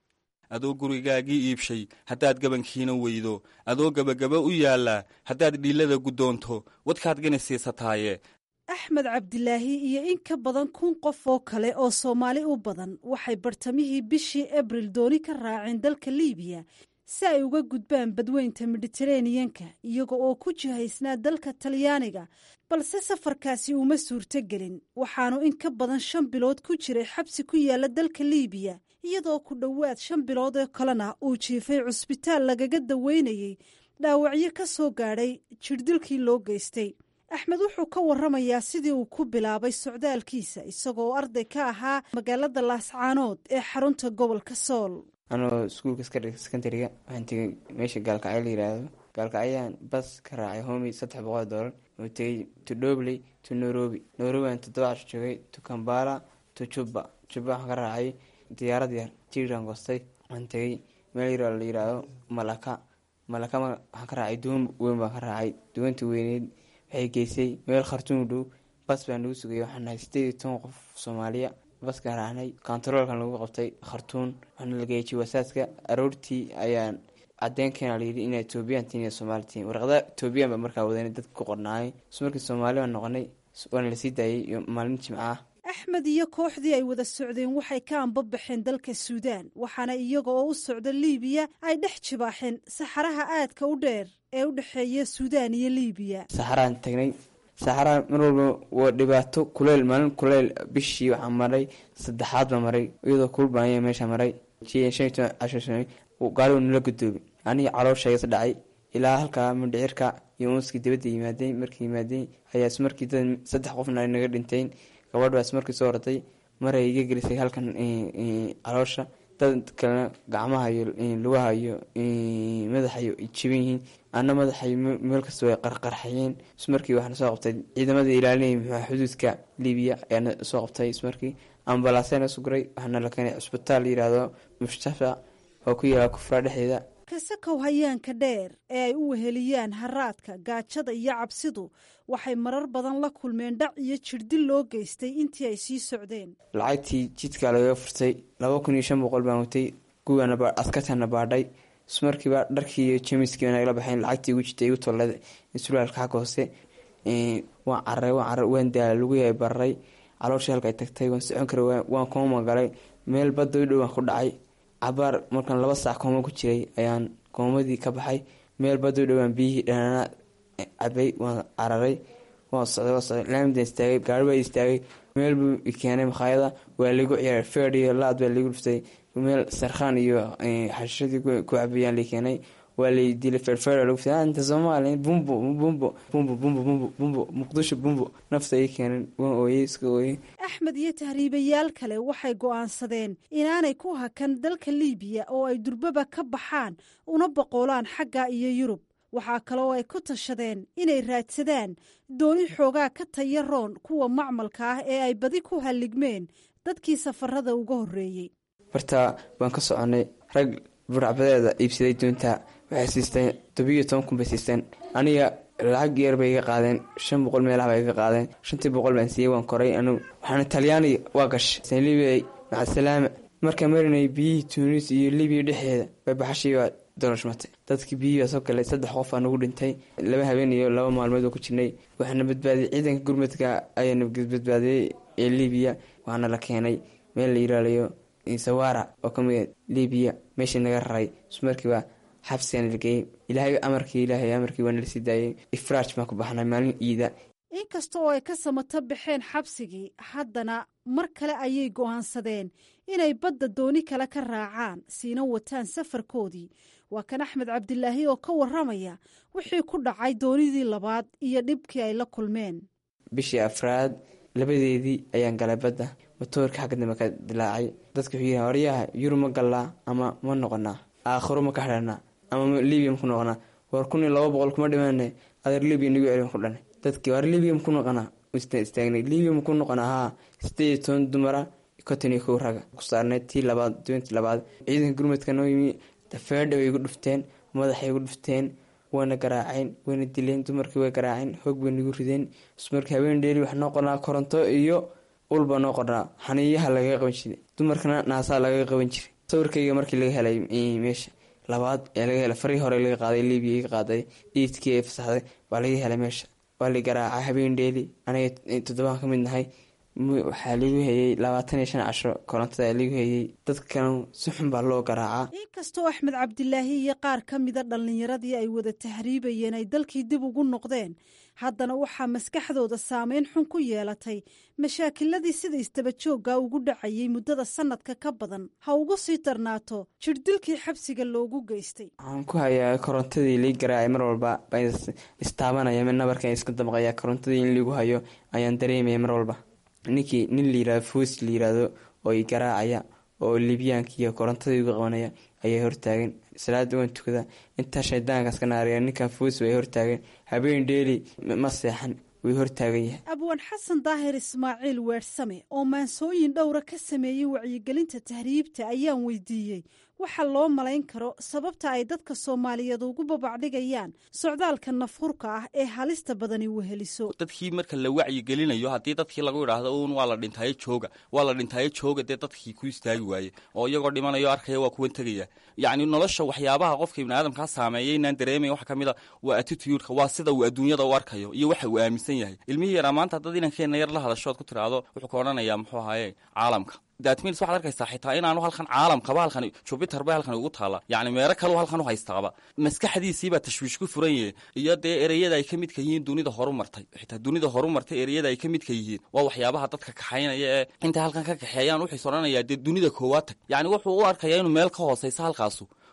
Speaker 14: adoo gurigaagii iibshay haddaad gabankiina weydo adoo gebagaba u yaallaa haddaad dhiillada guddoonto wadkaad gani siisataaye
Speaker 15: axmed cabdilaahi iyo in ka badan kun qof oo kale oo soomaali u badan waxay bartamihii bishii abril dooni ka raaceen dalka liibiya si ay uga gudbaan badweynta miditeraneyanka iyaga oo ku jihaysnaa dalka talyaaniga balse safarkaasi uma suurtogelin waxaanu in ka badan shan bilood ku jiray xabsi ku yaala dalka liibiya iyadoo ku dhowaad shan bilood oo kalena uu jiifay cusbitaal lagaga daweynayey dhaawacyo ka soo gaadhay jirdilkii loo geystay axmed wuxuu ka waramayaa sidii uu ku bilaabay socdaalkiisa isagoo arday ka ahaa magaalada laascaanood ee xarunta gobolka sool
Speaker 16: anoo iskuulka sekondariga waxaan tegay meesha gaalkacyo la yiraahdo gaalkacyaan bas ka raacay homi saddex boqol doolar oo tegay to dobley to nairobi nairobi aan toddoba casho joogay to kambala to juba juba waxaan ka raacay diyaarad yar jiiraan goostay waxaan tegay meel yar oo la yiraahdo malaka malaka waxaan ka raacay duwan weyn baan ka raacay duwantii weyneyd waxay geysay meel khartuum dhow bas baa nagu sugay waxaan nahay sideed iyo toban qof soomaaliya baskaan raacnay kontaroolkan lagu qabtay khartuun waxaana la geeyay jiwasaaska aroortii ayaan cadeen keena layidhi inaa etoobiyaan tiin iyo soomaali tiin warqada etoobiyaan baa markaa wadanay dadka ku qornaayay so markii soomaali baan noqonay waana lasii daayay iyo maalin jimca ah
Speaker 15: axmed iyo kooxdii ay wada socdeen waxay ka anbabaxeen dalka suudaan waxaana iyaga oo u socda liibiya ay dhex jibaaxeen saxaraha aadka u dheer ee u dhexeeya suudaan iyo liibiya
Speaker 16: saxaraan tagnay saxaraa mar walba waa dhibaato kuleyl maalin kuleyl bishii waxaa maray saddexaad baa maray iyadoo kulbaanya meesha maray gaari nala gudoobi aniga calooshaygas dhacay ilaa halkaa mindhicirka iyo unskii dibadda yimaadeen markii yimaadeen ayaa ismarkii dad saddex qofna naga dhinteen gabadh baa ismarkii soo horatay maray iga gelisay halkan caloosha dad kalena gacmaha iyo lugaha iyo madaxa iyo jaban yihiin ana madaxa meel kasta way qarqarxayeen ismarkii waxaana soo qabtay ciidamadii ilaalinayay muxuu xuduudka libiya ayaana soo qabtay ismarkii ambalaasena suguray waxaana la keenay cusbitaal yiraahdo mushtafa oo ku yaala kufraa dhexdeeda
Speaker 15: kasakow hayaanka dheer ee ay u weheliyaan haraadka gaajada iyo cabsidu waxay marar badan la kulmeen dhac iyo jirdil loo geystay intii ay sii socdeen
Speaker 16: lacagtii jidka lagaga furtay laba kun iyo shan boqol baan watay kuwaana askartana baadhay ismarkiiba dharkii iyo jemiskii nagala baxeen lacagtii igu jirtay igu tollada sulaalka xagga hoose waan cararay waan carar waan daala lagu yahay bararay calooshii halka ay tagtay waan socon karay waan kooma galay meel badda u dhow waan ku dhacay cabaar markaan laba saac kooma ku jiray ayaan koomadii ka baxay meel badda u dhowaan biyihii dhanaana cabay waan cararay waan socday waan socday laamidan istaagay gaari baa istaagay meel buu keenay makhaayada waa ligu ciyaaray feed iyo laad baa ligu dhuftay meel sarkhaan iyo xashadii ku cabayaan la keenay waa lay dilay feerfeer lagu fiday inta soomaaliya bumbo bumbo bumbo bumbo bumbo bumbo muqdisho bumbo nafta ay keeneen waan ooyey iska ooyey
Speaker 15: axmed iyo tahriibayaal kale waxay go'aansadeen inaanay ku hakan dalka liibiya oo ay durbaba ka baxaan una boqolaan xagga iyo yurub waxaa kaloo ay ku tashadeen inay raadsadaan dooni xoogaa ka taya roon kuwa macmalka ah ee ay badi ku halligmeen dadkii safarada uga horreeyey
Speaker 16: bartaa baan ka soconay rag buracbadeeda iibsaday doonta waxay siisteen tobiyo toban kun bay siisteen aniga lacag yar bay iga qaadeen shan boqol meelaha bay iga qaadeen shantii boqol baan siiyey waan koray anugu waxaana talyaaniga waa gashay libiya macasalaama markaa marinay biyihii tunis iyo libiya dhexeeda bay baxashiibaa dolashmatay dadkii biyihii baa soo galay saddex qof aa nagu dhintay laba habeen iyo laba maalmood oo ku jirnay waxaana badbaadiyey ciidanka gurmadka ayaana badbaadiyey ee libiya waxaana la keenay meel la yiraalayo sawara oo kamid libiya meeshii naga raray ismarkiiba xabsigan lageeyey ilaahay amarkii ilaahay amarkii waana lasii daayay ifraaj baan ku baxnay maalin iida
Speaker 15: inkasta oo ay ka samato baxeen xabsigii haddana mar kale ayay go'aansadeen inay badda dooni kale ka raacaan siina wataan safarkoodii waa kan axmed cabdilaahi oo ka waramaya wixii ku dhacay doonidii labaad iyo dhibkii ay la kulmeen
Speaker 16: bishii afraad labadeedii ayaan galay badda matoorka xagga dambe ka dilaacay dadka wuxuu yihi waryaha yurub ma gallaa ama ma noqonaa aakhiro ma ka xidhanaa ama libiya maku noqonaa war kun iyo laba boqol kuma dhimaane adeer libiya nagu celin ku dhanay dadkii war libiya maku noqonaa istaagnay libiya maku noqonaa haa sideed iyo toban dumara konton iyo kow raga ku saarnay tii labaad doontii labaad ciidanka gurmadka noo yimi dafeedha bay igu dhufteen madaxay igu dhufteen wayna garaaceen wayna dileen dumarkii way garaaceen hoog bay nagu rideen ismarkii habeen dheeri wax noo qornaa koronto iyo ulba noo qornaa xaniiyaha lagaga qaban jiray dumarkana naasaa lagaga qaban jiray sawirkayga markii laga helay meesha labaad ee laga helay farii hore laga qaaday libiya iga qaaday iidkii ay fasaxday waa laga helay meesha waa la garaacay habeen dheeli aniga toddobaan ka mid nahay waxaa lagu hayey labaatan iyo shan casho korontada lagu hayey dadkan si xun baa loo garaacaa
Speaker 15: inkastoo axmed cabdilaahi iyo qaar ka mida dhallinyaradii ay wada tahriibayeen ay dalkii dib ugu noqdeen haddana waxaa maskaxdooda saameyn xun ku yeelatay mashaakiladii sida istabajooga ugu dhacayay muddada sanadka ka badan ha ugu sii darnaato jirdilkii xabsiga loogu geystay
Speaker 16: waxaan ku hayaa korontadii lii garaacay mar walba baan istaabanaya mid nabarkan iska damqaya korontadii in liigu hayo ayaan dareemaya mar walba ninkii nin layirahdo foos layiraahdo oo i garaacaya oo libyaanka iyo korontadii igu qabanaya ayaa hortaagan salaada waan tukada intaa shaydaankaas ka naariya ninkan foos way hortaagan habeen dheeli ma seexan way hortaagan yahay
Speaker 15: abwaan xasan daahir ismaaciil weersame oo maansooyin dhowra ka sameeyey wacyigelinta tahriibta ayaan weydiiyey waxa loo malayn karo sababta ay dadka soomaaliyeed ugu babacdhigayaan socdaalka nafhurka ah ee halista badani weheliso
Speaker 14: dadkii marka la wacyigelinayo haddii dadkii lagu idhaahdo uun waa la dhintaayo jooga waa la dhintaayo jooga dee dadkii ku istaagi waaye oo iyagoo dhimanayo arkaya waa kuwan tegaya yacni nolosha waxyaabaha qofka ibni aadamkaa saameeya inaan dareemaya waxa ka mid a waa attitudeka waa sida uu adduunyada u arkayo iyo waxa uu aaminsan yahay ilmihii yaraa maanta haddaad inankeenna yar la hadashood ku tiraahdo wuxuu ka odhanayaa muxuu ahaaye caalamka datmils waxad arkaysaa xitaa inaanu halkan caalamkaba halkan jubiter ba halkan ugu taala yacni meero kaleu halkan u haystaaba maskaxdiisiibaa tashwiish ku furan yahe iyo dee ereyada ay ka midka yihiin dunida horu martay xitaa dunida horu martay ereyada ay ka midka yihiin waa waxyaabaha dadka kaxaynaya ee intay halkan ka kaxeeyaan wuxuus odhanayaa dee dunida koowaad tag yacni wuxuu u arkayaa inuu meel ka hoosaysa halkaasu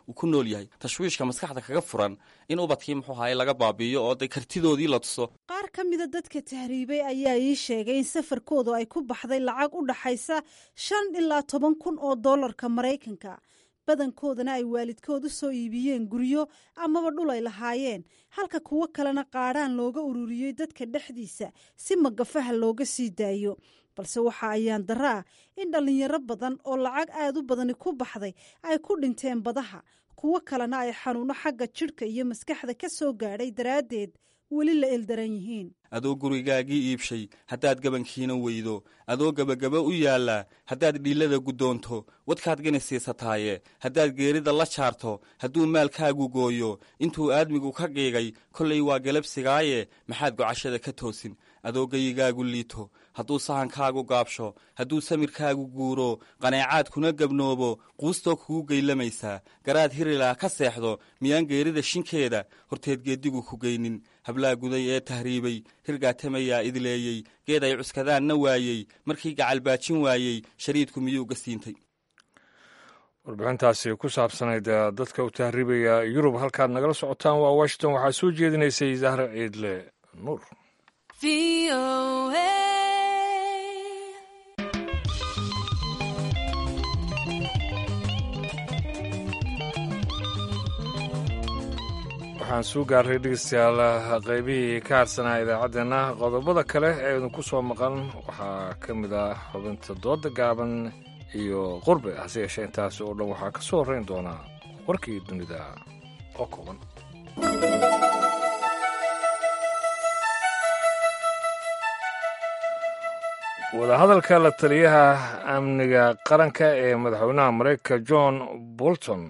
Speaker 14: uu ku nool yahay tashwiishka maskaxda kaga furan in ubadkii muxuu ahaye laga baabi'iyo oo de kartidoodii la tuso
Speaker 15: qaar ka mida dadka tahriibay ayaa ii sheegay in safarkoodu ay ku baxday lacag u dhaxaysa shan ilaa toban kun oo dollarka maraykanka badankoodana ay waalidkood u soo iibiyeen guryo amaba dhul ay lahaayeen halka kuwo kalena qaadhaan looga ururiyey dadka dhexdiisa si magafaha looga sii daayo balse waxa ayaan darro ah in dhallinyaro badan oo lacag aad u badani ku baxday ay ku dhinteen badaha kuwo kalena ay xanuuno xagga jidhka iyo maskaxda ka soo gaadhay daraaddeed weli la eldaran yihiin
Speaker 14: adoo gurigaagii iibshay haddaad gabankiina weydo adoo gebagaba u yaallaa haddaad dhiillada guddoonto wadkaad gani siisataaye haddaad geerida la jaarto hadduu maalkaagu gooyo intuu aadmigu ka qiigay kollay waa galabsigaaye maxaad gocashada ka toosin adoo geyigaagu liito hadduu sahankaagu gaabsho hadduu samirkaagu guuro qaneecaad kuna gabnoobo quustoo kugu geylamaysaa garaad hirilaa ka seexdo miyaan geerida shinkeeda horteed geeddigu ku geynin hablaa guday ee tahriibay hirgaatamayaa idleeyey geed ay cuskadaanna waayey markii gacalbaajin waayey shariidku miyuu gasiintay
Speaker 2: warbixintaasi ku saabsanayd dadka u tahriibaya yurub halkaad nagala socotaan waa washington waxaa soo jeedinaysay zahra ciidle nuur waxaan suu gaarray dhegeystayaal qaybihii ka harsanaa idaacaddeenna qodobada kale ee idinku soo maqan waxaa ka mid ah xubinta dooda gaaban iyo qurbe hase yeeshee intaasi oo dhan waxaa ka soo horrayn doonaa warkii dunida oo kooban wadahadalka la taliyaha amniga qaranka ee madaxweynaha mareykanka john bolton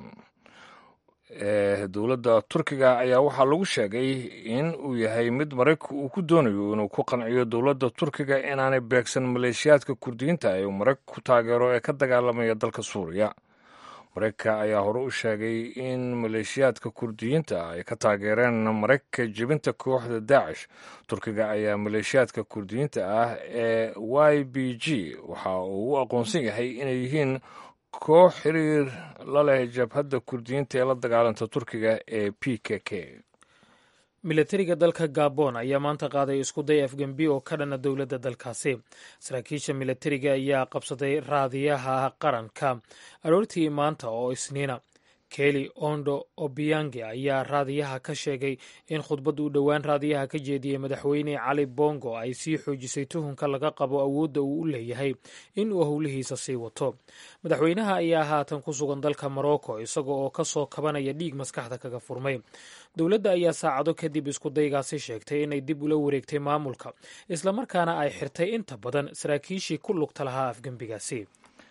Speaker 2: ee dowladda turkiga ayaa waxaa lagu sheegay in uu yahay mid maraykanku uu ku doonayo inuu ku qanciyo dowladda turkiga inaanay beegsan maleeshiyaadka kurdiyiinta ee uu maraykanku ku taageero ee ka dagaalamaya dalka suuriya maraykanka ayaa hore u sheegay in maleeshiyaadka kurdiyiinta ay ka taageereen maraykanka jebinta kooxda daacish turkiga ayaa maleeshiyaadka kurdiyiinta ah ee y b g waxa uu u aqoonsan yahay inay yihiin koox xiriir la leh jabhadda kurdiyiinta ee la dagaalanta turkiga ee p k k
Speaker 3: milatariga dalka gabon ayaa maanta qaaday iskuday afgembi oo ka dhana dowladda dalkaasi saraakiisha milatariga ayaa qabsaday raadiyaha qaranka aroortii maanta oo isniina keli ondo obiyange ayaa raadiyaha ka sheegay in khudbad uu dhowaan raadiyaha ka jeediyey madaxweyne cali bongo ay sii xoojisay tuhunka laga qabo awoodda uu u leeyahay in uu howlihiisa sii wato madaxweynaha ayaa haatan ku sugan dalka morocco isaga oo ka soo kabanaya dhiig maskaxda kaga furmay dowladda ayaa saacado kadib iskudaygaasi sheegtay inay dib ula wareegtay maamulka islamarkaana ay xirtay inta badan saraakiishii ku lugta lahaa afgembigaasi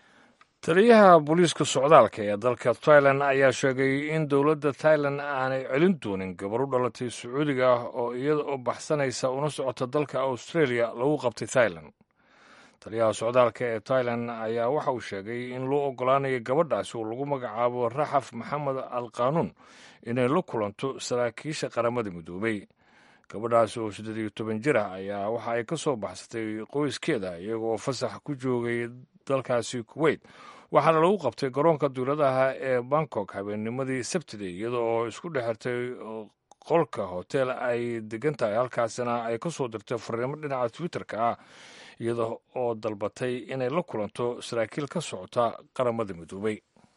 Speaker 2: taliyaha booliiska socdaalka ee dalka tailan ayaa sheegay in dowladda tailan aanay celin doonin gabar u dhalatay sacuudiga ah oo iyada oo baxsanaysa una socota dalka australia lagu qabtay tailan taliyaha socdaalka ee tailan ayaa waxa uu sheegay in loo ogolaanayo gabadhaasi oo lagu magacaabo raxaf maxamed al qaanuun inay la kulanto saraakiisha qaramada midoobay gabadhaasi oo siddeed iyo toban jir ah ayaa waxa ay ka soo baxsatay qoyskeeda iyaga oo fasax ku joogay dalkaasi kuweyt waxaana lagu qabtay garoonka duuladaha ee bangkok habeennimadii sabtida iyada oo isku dhexirtay qolka hotel ay degan tahay halkaasina ay ka soo dirtay fariimo dhinaca twitter-ka ah iyada oo dalbatay inay la kulanto saraakiil ka socota qaramada midoobay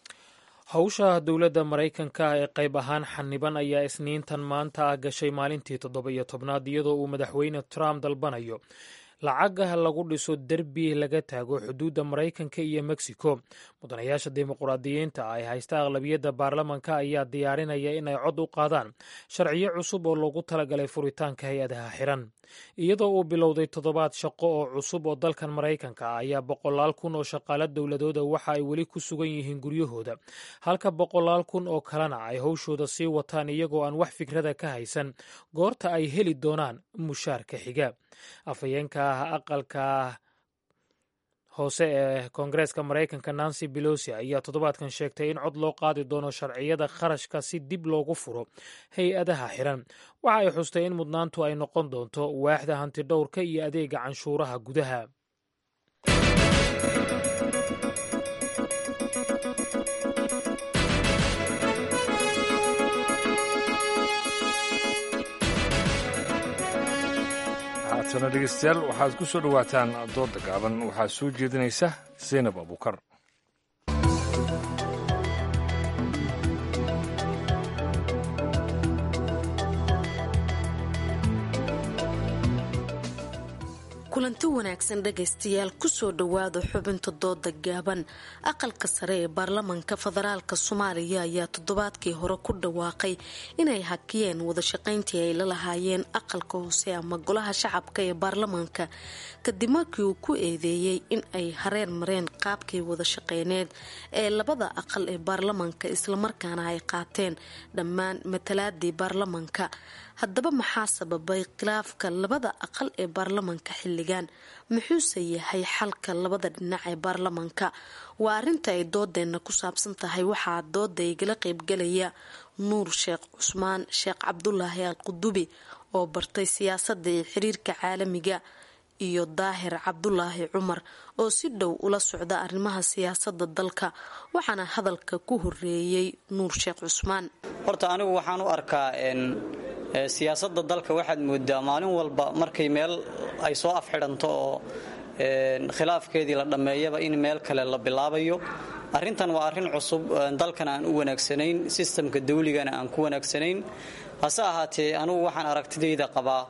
Speaker 3: howsha dowladda maraykanka ee qayb ahaan xaniban ayaa isniintan maanta ah gashay maalintii toddoba iyo tobnaad iyadoo uu madaxweyne trump dalbanayo lacagah lagu dhiso derbi laga taago xuduudda maraykanka iyo mexico mudanayaasha dimuqraadiyiinta ay haysta aqlabiyadda baarlamanka ayaa diyaarinaya inay cod u qaadaan sharciyo cusub oo loogu talagalay furitaanka hay-adaha xiran iyadoo uu bilowday toddobaad shaqo oo cusub oo dalkan maraykanka ah ayaa boqolaal kun oo shaqaalo dowladooda waxa ay weli ku sugan yihiin guryahooda halka boqolaal kun oo kalena ay howshooda sii wataan iyagoo aan wax fikrada ka haysan goorta ay heli doonaan mushaarka xiga afhayeenka aqalka hoose ee koongareeska maraykanka nancy belosi ayaa toddobaadkan sheegtay in cod loo qaadi doono sharciyada kharashka si dib loogu furo hay-adaha xiran waxa ay xustay in mudnaantu ay noqon doonto waaxda hantidhowrka iyo adeega canshuuraha gudaha
Speaker 2: haatana dhegeystayaal waxaad ku soo dhowaataan dooda gaaban waxaa soo jeedinaysa zaynab abuukar
Speaker 17: kulanti wanaagsan dhegaystayaal kusoo dhowaada xubinta dooda gaaban aqalka sare ee baarlamanka federaalk soomaaliya ayaa toddobaadkii hore ku dhawaaqay inay hakiyeen wadashaqayntii ay la lahaayeen aqalka hoose ama golaha shacabka ee baarlamanka kadib markii uu ku eedeeyey in ay hareen mareen qaabkii wadashaqeyneed ee labada aqal ee baarlamanka islamarkaana ay qaateen dhammaan matalaadii baarlamanka haddaba maxaa sababay khilaafka labada aqal ee baarlamanka xilligan muxuuse yahay xalka labada dhinac ee baarlamanka waa arinta ay doodeenna ku saabsan tahay waxaa dooda igala qeybgalaya nuur sheekh cusmaan sheekh cabdulaahi al qudubi oo bartay siyaasadda iyo xiriirka caalamiga iyo daahir cabdulaahi cumar oo si dhow ula socda arrimaha siyaasada dalka waxaana hadalka ku horeeyey nuur sheekh cusmaan
Speaker 18: horta anigu waxaan u arkaa siyaasada dalka waxaad moodaa maalin walba markay meel ay soo afxidhanto oo khilaafkeedii la dhammeeyaba in meel kale la bilaabayo arrintan waa arrin cusub dalkan aan u wanaagsanayn sistamka dawligana aan ku wanaagsanayn hase ahaatee anugu waxaan aragtidayda qabaa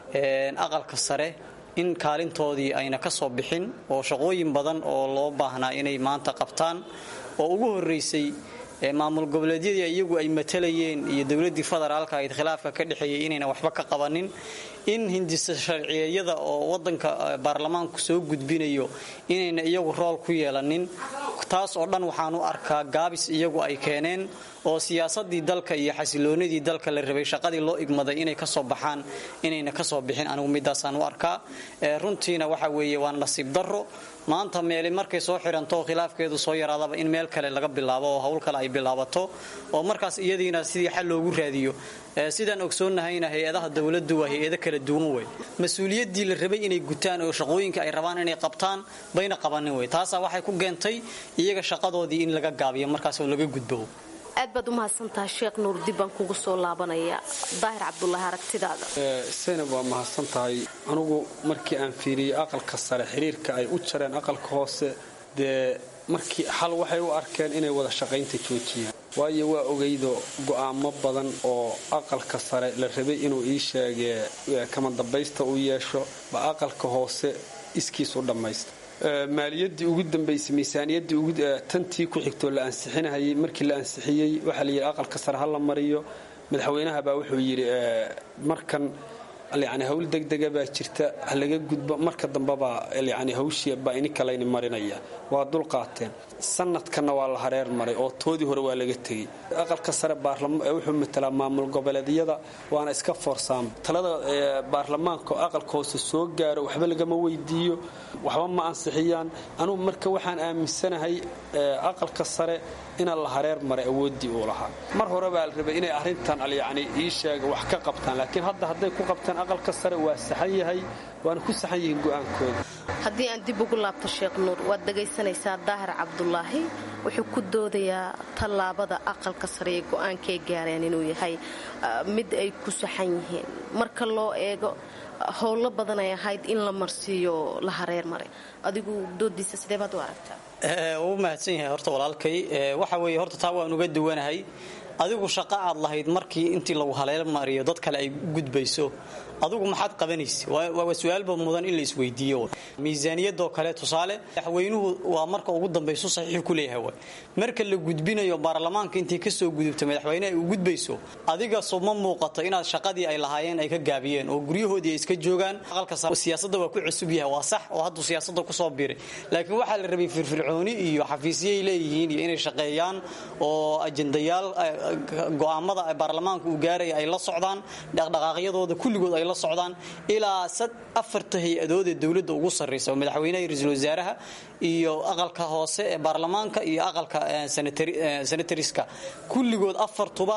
Speaker 18: aqalka sare in kaalintoodii ayna ka soo bixin oo shaqooyin badan oo loo baahnaa inay maanta qabtaan oo ugu horeysay maamul goboleedyadii iyagu ay matalayeen iyo dowladii federaalka ayd khilaafka ka dhexeeyay inayna waxba ka qabanin in hindisa sharciyeyada oo wadanka baarlamaanku soo gudbinayo inayna iyagu rool ku yeelanin taas oo dhan waxaan u arkaa gaabis iyagu ay keeneen oo siyaasadii dalka iyo xasiloonidii dalka la rabay shaqadii loo igmaday inay kasoo baxaan inayna kasoo bixin anigu midaasaan u arkaa runtiina waxa weeye waa nasiib daro maanta meeli markay soo xiranto oo khilaafkeedu soo yaraadaba in meel kale laga bilaabo oo hawl kale ay bilaabato oo markaas iyadiina sidii xal loogu raadiyo sidaan ogsoonnahayna hay-adaha dowladdu waa hay-ado kala duwan wey mas-uuliyaddii la rabay inay gutaan oo shaqooyinka ay rabaan inay qabtaan bayna qabanin wey taasaa waxay ku keentay iyaga shaqadoodii in laga gaabiyo markaas oo laga gudbo
Speaker 17: aad baad u mahadsantahay sheekh nuur dib baan kugu soo laabanaya daahir cabdulaahi aragtidaada
Speaker 19: seynab waa mahadsan tahay anugu markii aan fiiriyey aqalka sare xiriirka ay u jareen aqalka hoose dee markii xal waxay u arkeen inay wada shaqaynta joojiyaan waayo waa ogeydo go'aamo badan oo aqalka sare la rabay inuu ii sheegee kama dambaysta u yeesho ba aqalka hoose iskiis u dhammaysta maaliyadii ugu dambaysay miisaaniyadii tantii ku xigtoo la ansixinahayay markii la ansixiyey waxaa la yidhi aqalka sare ha la mariyo madaxweynaha baa wuxuu yidhi markan yani hawl degdega baa jirta ha laga gudbo marka dambebaa yani hawshii baa ininka layni marinaya waa dul qaateen sanadkanna waa la hareer maray oo toodii hore waa laga tegey aqalka sare wuxuu matalaa maamul goboleedyada waana iska foorsaama talada baarlamaanka oo aqalka hoose soo gaaro waxba lagama weydiiyo waxba ma ansixiyaan anugu marka waxaan aaminsanahay aqalka sare inaan la hareer maray awooddii uu lahaa mar hore baa la rabay inay arrintan yani ii sheega wax ka qabtaan laakiin hadda hadday ku qabtaan aqalka sare waa saxan yahay waana ku saxan yihiin go'aankooda
Speaker 17: haddii aan dib ugu laabto sheekh nuur waad dhagaysanaysaa daahir cabdulaahi wuxuu ku doodayaa tallaabada aqalka sare ee go'aankay gaareen inuu yahay mid ay ku saxan yihiin marka loo eego howlo badan ay ahayd in la marsiiyo la hareer maray adigu doodiisa sidee baad u aragtaa
Speaker 18: wuu mahadsan yahay horta walaalkay waxa weeye horta taa waan uga duwanahay adigu shaqo aad lahayd markii intii lagu haleel mariyo dad kale ay gudbayso adugu maxaad qabanaysa waa su-aalba mudan in la isweydiiyo miisaaniyadoo kale tusaale madaxweynuhu waa marka ugu dambayso saxiix ku leeyahay way marka la gudbinayo baarlamaanka intii kasoo gudubta madaxweyne ay u gudbayso adiga suma muuqato inaad shaqadii ay lahaayeen ay ka gaabiyeen oo guryahoodii ay iska joogaan aqalka siyaasada waa ku cusub yahay waa sax oo hadduu siyaasada kusoo biray laakiin waxaa la rabay firfircooni iyo xafiisyay leeyihiin iyo inay shaqeeyaan oo ajendayaal go'aamada baarlamaanka uu gaaraya ay la socdaan dhaqdhaqaaqyadooda kulligood ay la socdaan ilaa afarta hay-adood ee dowladda ugu sarraysa oo madaxweynaha iyo ra-iisul wasaaraha iyo aqalka hoose ee baarlamaanka iyo aqalka senatariska kulligood afartuba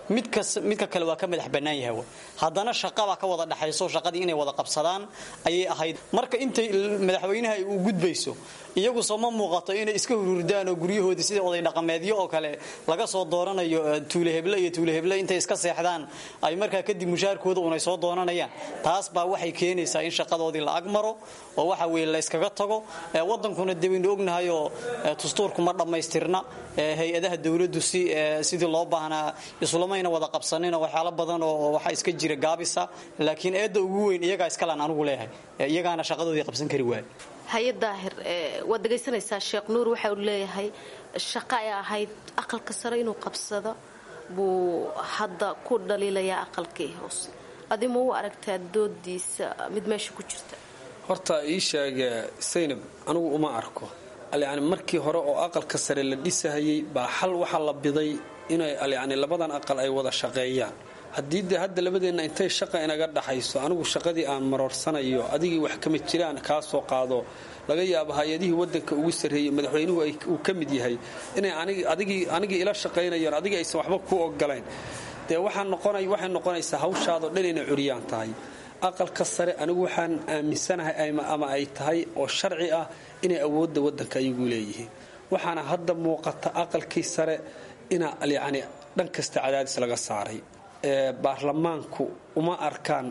Speaker 18: midkas midka kale waa ka madax bannaan yahay way haddana shaqabaa ka wada dhexayso shaqadii inay wada qabsadaan ayay ahayd marka intay madaxweynaha ay u gudbayso iyagu soo ma muuqato inay iska hururdaan oo guryahoodii sida oday dhaqameedyo oo kale laga soo dooranayo tuuleheble iyo tuuleheble intay iska seexdaan ay markaa kadib mushaarkooda unay soo doonanayaan taas baa waxay keenaysaa in shaqadoodii la agmaro oo waxa weye la yskaga tago wadankuna dee waynu ognahayoo dastuurku ma dhammaystirna hay-adaha dowladdu si sidii loo baahnaa isulamayna wada qabsanin oo waxyaalo badan oo waxaa iska jira gaabisa laakiin eedda ugu weyn iyagaa iskalaan anigu leeyahay iyagaana shaqadoodii qabsan kari waaya
Speaker 17: haye daahir waad dhegaysanaysaa sheekh nuur waxa uu leeyahay shaqo ay ahayd aqalka sare inuu qabsado buu hadda ku dhaliilayaa aqalkii hoose adima u aragtaa doodiisa mid meesha ku jirta
Speaker 19: horta ii sheege saynab anigu uma arko yani markii hore oo aqalka sare la dhisahayey baa xal waxaa la biday inay yani labadan aqal ay wada shaqeeyaan haddii dee hadda labadeenna intay shaqa inaga dhaxayso anigu shaqadii aan maroorsanayo adigii wax kama jiraan kaa soo qaado laga yaabo hay-adihii wadanka ugu sarreeyey madaxweynuhu uu ka mid yahay inay anigii ila shaqaynayaan adigii aysan waxba ku ogolayn dee waxay noqonaysaa hawshaadoo dhan inay curyaan tahay aqalka sare anigu waxaan aaminsanahay ama ay tahay oo sharci ah inay awoodda wadanka ayagu leeyihiin waxaana hadda muuqata aqalkii sare ina yani dhan kasta cadaadis laga saaray baarlamaanku uma arkaan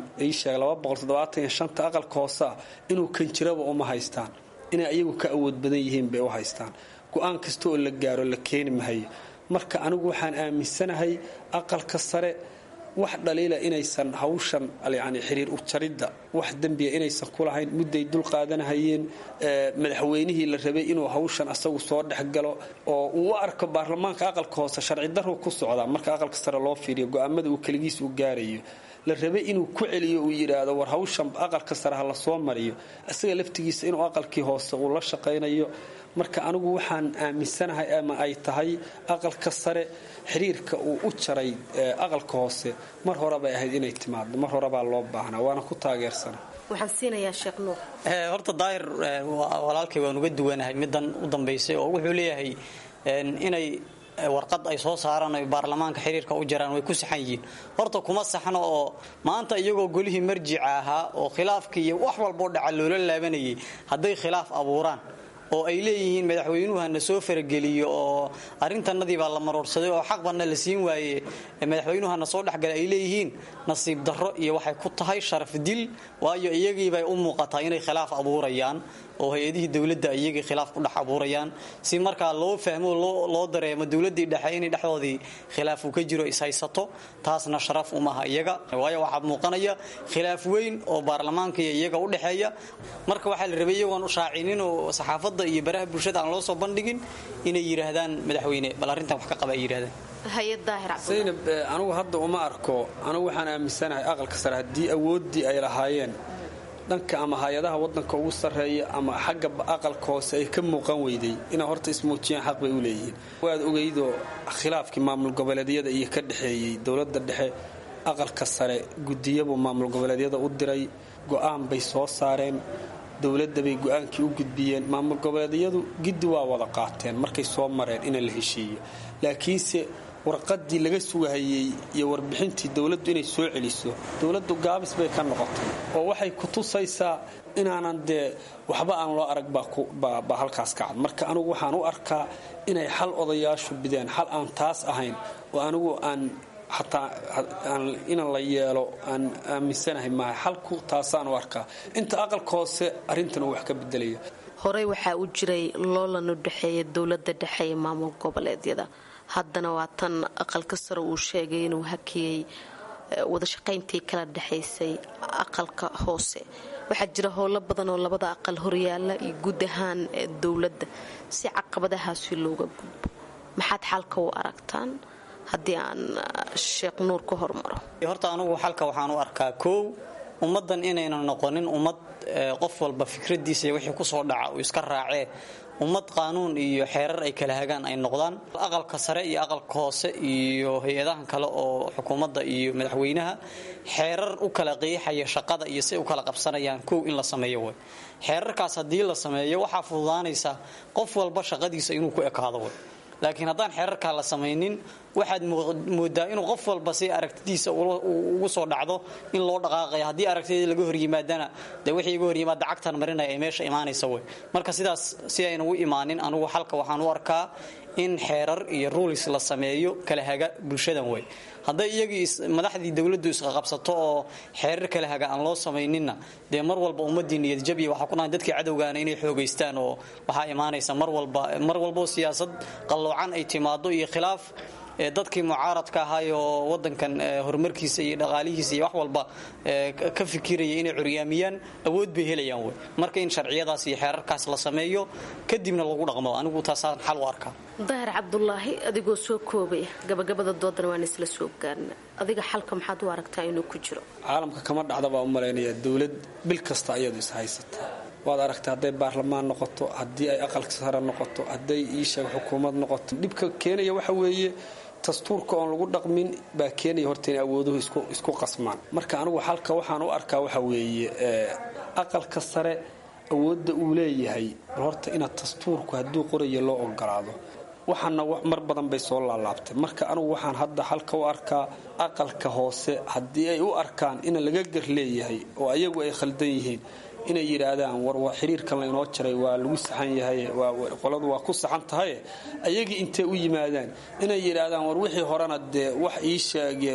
Speaker 19: iisheeg aqalka hoosea inuu kanjiraba uma haystaan inay ayagu ka awood badan yihiin bay u haystaan go-aan kasta oo la gaaro la keeni mahayo marka anigu waxaan aaminsanahay aqalka sare wax dhaliila inaysan hawshan yani xiriir ujaridda wax dembiya inaysan ku lahayn mudday dul qaadanahayeen madaxweynihii la rabay inuu hawshan asagu soo dhexgalo oo uu u arko baarlamaanka aqalka hoose sharci darru ku socdaa marka aqalka sare loo fiiriyo go-aamada uu keligiis u gaarayo la rabay inuu ku celiyo uu yidhaahdo war hawshan aqalka sare ha la soo mariyo isaga laftigiisa inuu aqalkii hoose uu la shaqaynayo marka anigu waxaan aaminsanahay ama ay tahay aqalka sare xiriirka uu u jaray aqalka hoose mar horebay ahayd inay timaado mar horebaa loo baahnaa waana ku taageersana
Speaker 17: waxaan siinayaa sheekh nuur
Speaker 18: horta daahir walaalkay waan uga duwanahay middan u dambaysay oo wuxuu leeyahay inay warqad ay soo saaraan ay baarlamaanka xiriirka u jaraan way ku saxan yihiin horta kuma saxno oo maanta iyagoo golihii marjica ahaa oo khilaafkii iyo wax walboo dhaca loola laabanayay hadday khilaaf abuuraan oo ay leeyihiin madaxweynuhu hana soo farageliyo oo arrintanadii baa la maroorsaday oo xaqbanna la siin waaye madaxweynuhu hana soo dhexgala ay leeyihiin nasiib darro iyo waxay ku tahay sharaf dil waayo iyagiibay u muuqataa inay khilaaf abuurayaan oo hay-adihii dowladda iyagii khilaaf ku dhex abuurayaan si markaa loo fahmo loo dareemo dowladdii dhexe inay dhexdoodii khilaaf uu ka jiro ishaysato taasna sharaf umaha iyaga waayo waxaa muuqanaya khilaaf weyn oo baarlamaanka iyo iyaga u dhexeeya marka waxaa la rabay iyagoon shaacinin oo saxaafadda iyo baraha bulshada aan loo soo bandhigin inay yidhaahdaan madaxweyne bal arrintan wax ka qaba ay yidhahdaan
Speaker 19: saynab anigu hadda uma arko anigu waxaan aaminsanahay aqalka sare haddii awooddii ay lahaayeen dhanka ama hay-adaha wadanka ugu sarreeya ama xagga aqalka hoose ay ka muuqan weyday inay horta ismuujiyaan xaq bay u leeyihiin waad ogeydoo khilaafkii maamul goboleedyada iyo ka dhexeeyey dowladda dhexe aqalka sare gudiyabuu maamul goboleedyada u diray go-aan bay soo saareen dowladda bay go-aankii u gudbiyeen maamul goboleedyadu giddi waa wada qaateen markay soo mareen in la heshiiyo laakiinse warqadii laga sugahayey iyo warbixintii dowladdu inay soo celiso dowladdu gaabis bay ka noqotay oo waxay ku tusaysaa inaanan dee waxba aan loo arag baa halkaas ka cad marka anigu waxaan u arkaa inay xal odayaashu bideen xal aan taas ahayn oo anigu aan xataa inaan la yeelo aan aaminsanahay maaha xalku taasaan u arkaa inta aqalka hoose arrintan uu wax ka bedelaya
Speaker 17: horey waxaa u jiray loolan u dhexeeya dowladda dhexe ee maamul goboleedyada haddana waa tan aqalka sare uu sheegay inuu hakiyey wadashaqayntii kala dhexaysay aqalka hoose waxaa jira howlo badan oo labada aqal horyaala iyo guud ahaan dowladda si caqabadahaasi looga gudbo maxaad xalka u aragtaan haddii aan sheekh nuur ka hormaro
Speaker 18: horta anugu xalka waxaan u arkaa koow ummaddan inaynan noqonin ummad qof walba fikradiisa iyo wixii kusoo dhaca uu iska raacee ummad qaanuun iyo xeerar ay kala hagaan ay noqdaan aqalka sare iyo aqalka hoose iyo hay-adahan kale oo xukuumadda iyo madaxweynaha xeerar u kala qiixaya shaqada iyo si u kala qabsanayaan kow in la sameeyo way xeerarkaas haddii la sameeyo waxaa fududaanaysa qof walba shaqadiisa inuu ku ekaado way laakiin haddaan xeerarkaa la samaynin waxaad moodaa inuu qof walba si aragtidiisa ugu soo dhacdo in loo dhaqaaqaya haddii aragtidii laga horyimaadana dee wixii iga horyimaada cagtan marinaya ay meesha imaanaysa wey marka sidaas si ayna u imaanin anugu xalka waxaan u arkaa in xeerar iyo ruulis la sameeyo kala haga bulshadan wey hadday iyagii madaxdii dowladdu isqaqabsato oo xeerar kala haga aan loo samayninna dee mar walba ummadii niyadjabiya waxaa ku dhahay dadkii cadowgaana inay xoogaystaan oo waxaa imaanaysa mar walba mar walboo siyaasad qalloocan ay timaado iyo khilaaf dadkii mucaaradka ahaay oo wadankan horumarkiisa iyo dhaqaalihiisa iyo wax walba ka fikiraya inay curyaamiyaan awood bay helayaan wey marka in sharciyadaas iyo xeerarkaas la sameeyo kadibna lagu dhaqmo anigu taasaan xal u arkaa
Speaker 17: daahir cabdulaahi adigoo soo koobaya gabagabada doodana waan isla soo gaarna adiga xalka maxaad u aragtaa inuu ku jiro
Speaker 19: caalamka kama dhacda baa u malaynaya dowlad bil kasta iyadu is haysataa waad aragtay hadday baarlamaan noqoto haddii ay aqalka sare noqoto hadday iisheeg xukuumad noqoto dhibka keenaya waxa weeye dastuurka oon lagu dhaqmin baa keenaya horta inay awooduhu isku qasmaan marka anigu xalka waxaan u arkaa waxa weeye aqalka sare awoodda uu leeyahay bal horta inaad dastuurku hadduu qorayo loo ogolaado waxaana mar badan bay soo laalaabtay marka anigu waxaan hadda xalka u arkaa aqalka hoose haddii ay u arkaan ina laga gar leeyahay oo ayagu ay khaldan yihiin inay yidhaahdaan war waa xiriirkan laynoo jaray waa lagu saxan yahay qoladu waa ku saxan tahaye ayagii intay u yimaadaan inay yidhaahdaan war wixii horena dee wax ii sheege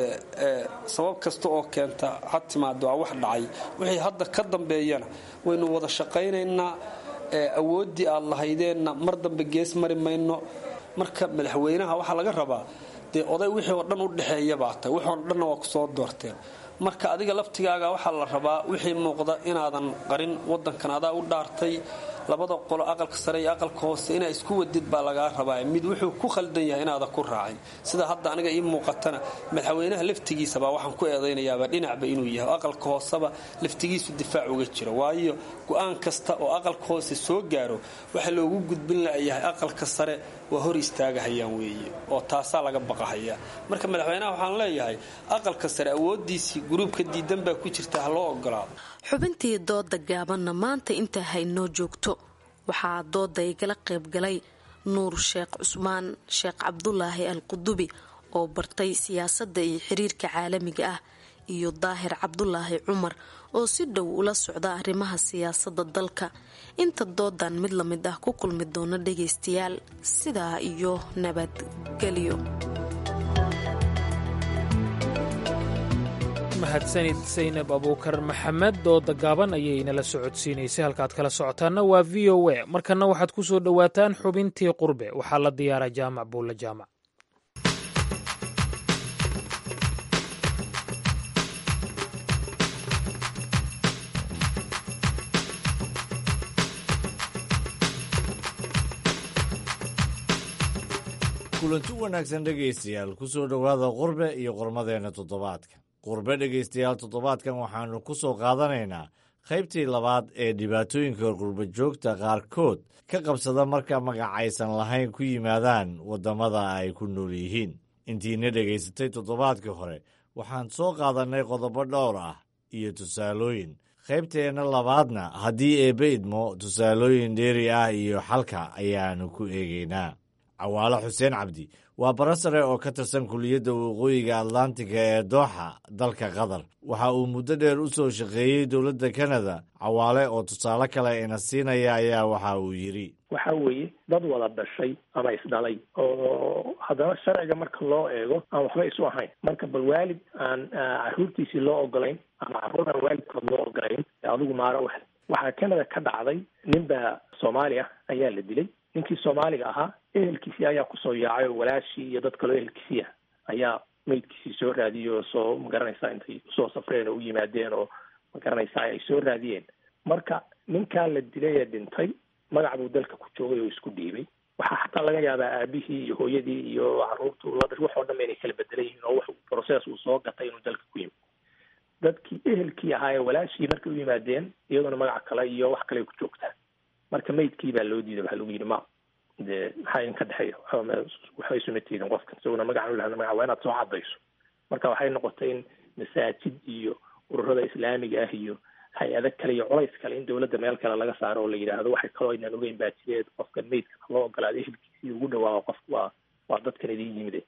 Speaker 19: sabab kasta oo keenta ha timaado waa wax dhacay wixii hadda ka dambeeyana waynu wada shaqaynaynaa awooddii aad lahaydeenna mar dambe gees mari mayno marka madaxweynaha waxaa laga rabaa dee oday wixii oo dhan u dhexeeya baa tahay wixii oo dhanna waa ku soo doorteen marka adiga laftigaaga waxaa la rabaa wixii muuqda inaadan qarin wadankan adaa u dhaartay labada qolo aqalka sare iyo aqalka hoose inaa isku wadid baa lagaa rabaa mid wuxuu ku khaldan yahay inaada ku raacin sida hadda aniga ii muuqatana madaxweynaha laftigiisabaa waxaan ku eedaynayaaba dhinacba inuu yahay aqalka hooseba laftigiisu difaac uga jiro waayo go-aan kasta oo aqalka hoose soo gaaro waxa loogu gudbin layahay aqalka sare waa hor istaagahayaan weeye oo taasaa laga baqahaya marka madaxweynaha waxaan leeyahay aqalka sare awoodiisii guruubka diidan baa ku jirta ha loo ogolaado
Speaker 17: xubintii dooda gaabanna maanta intaa haynoo joogto waxaa dooda igala qaybgalay nuur sheekh cusmaan sheekh cabdulaahi al qudubi oo bartay siyaasadda iyo xiriirka caalamiga ah iyo daahir cabdulaahi cumar oo si dhow ula socda arrimaha siyaasadda dalka inta doodan mid la mid ah ku kulmi doona dhagaystayaal sidaa iyo nabadgelyo
Speaker 3: mahadsanid saynab abuukar maxamed dooda gaaban ayay nala socodsiinaysay halkaad kala socotaanna waa v o a markana waxaad ku soo dhowaataan xubintii qurbe waxaa la diyaara jaamac buulla jaamac
Speaker 20: kulanti wanaagsan dhegaystayaal ku soo dhowaada qurbe iyo qormadeenna toddobaadka qurbe dhegaystayaal toddobaadkan waxaannu ku soo qaadanaynaa qaybtii labaad ee dhibaatooyinka qurba joogta qaarkood ka qabsada marka magacaysan lahayn ku yimaadaan waddamada ay ku nool yihiin intiina dhegaysatay toddobaadkii hore waxaan soo qaadannay qodobo dhowr ah iyo tusaalooyin qaybteenna labaadna haddii eebbe idmo tusaalooyin dheeri ah iyo xalka ayaannu ku eegaynaa cawaalo xuseen cabdi waa barasare oo ka tirsan kuliyadda waqooyiga atlantiga ee dooxa dalka qatar waxa uu muddo dheer u soo shaqeeyey dowladda kanada cawaale oo tusaale kale ina siinaya ayaa waxa uu yidhi
Speaker 21: waxa weeye dad wada dhashay ama isdhalay oo haddana sharciga marka loo eego aan waxba isu ahayn marka bal waalid aan caruurtiisii loo ogolayn ama carruur aan waalidkood loo ogolayn adigu maaro wax waxaa canada ka dhacday nin baa soomaali ah ayaa la dilay ninkii soomaaliga ahaa ehelkiisii ayaa kusoo yaacay oo walaashii iyo dad kaloo ehelkiisii ah ayaa meydkiisii soo raadiyey oo soo magaranaysaa intay usoo safreen oo u yimaadeen oo magaranaysaa ay soo raadiyeen marka ninkaa la dilay ee dhintay magac buu dalka ku joogay oo isku dhiibay waxaa xataa laga yaabaa aabihii iyo hooyadii iyo caruurtu la dhash wax oo dhan inay kala bedelan yihiin oo wax process uu soo gatay inuu dalka ku yimid dadkii ehelkii ahaa ee walaashii markay u yimaadeen iyaduna magac kale iyo wax kale ku joogtaan marka maydkii baa loo diiday waxaa lagu yidhi ma dee maxaa idinka dhexeeya waxba isuma tiidin qofkan isaguna magacan u lahada magaca waa inaad soo cadayso marka waxay noqotay in masaajid iyo ururada islaamiga ah iyo hay-ado kale iyo culays kale in dowladda meel kale laga saaro oo la yidhaahdo waxay kaloo aynaan ogeyn baa jireed qofkan maydkan loo ogolaado ehelkiisii ugu dhawaaqo qofka waa waa dadkan idin yimide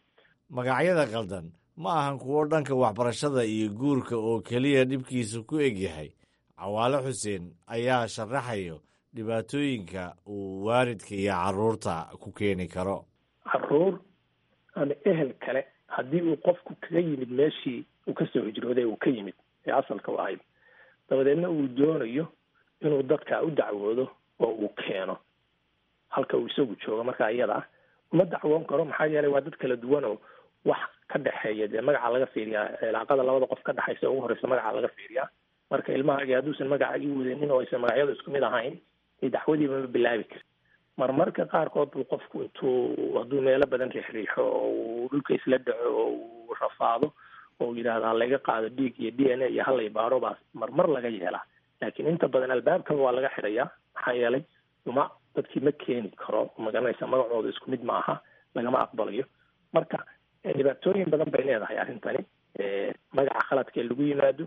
Speaker 20: magacyada qaldan ma ahan kuwo dhanka waxbarashada iyo guurka oo keliya dhibkiisa ku egyahay cawaale xuseen ayaa sharaxayo dhibaatooyinka uu waalidka iyo carruurta ku keeni karo
Speaker 21: caruur ama ehel kale haddii uu qofku kaga yimid meeshii uu kasoo hijrooday uu ka yimid ee asalka u ahayd dabadeedna uu doonayo inuu dadka u dacwoodo oo uu keeno halka uu isagu joogo markaa iyada ah uma dacwoon karo maxaa yeelay waa dad kala duwan oo wax ka dhexeeya dee magaca laga fiiriyaa cilaaqada labada qof ka dhexaysa ugu horeysa magaca laga fiiriyaa marka ilmahaagi hadduusan magaca ii wadanin oo aysan magacyadu isku mid ahayn dee dacwadiiba ma bilaabi karin marmarka qaarkood buu qofku intuu hadduu meelo badan riixriixo oo uu dhulka isla dhaco oo uu rafaado oo uu yidhaahdo halaga qaado dhiig iyo d n a iyo halay baaro baa marmar laga yeelaa laakiin inta badan albaabkaba waa laga xidhayaa maxaa yeelay uma dadkii ma keeni karo magaranaysa magacooda isku mid ma aha lagama aqbalayo marka dhibaatooyin badan bay leedahay arrintani magaca khaladka ee lagu yimaado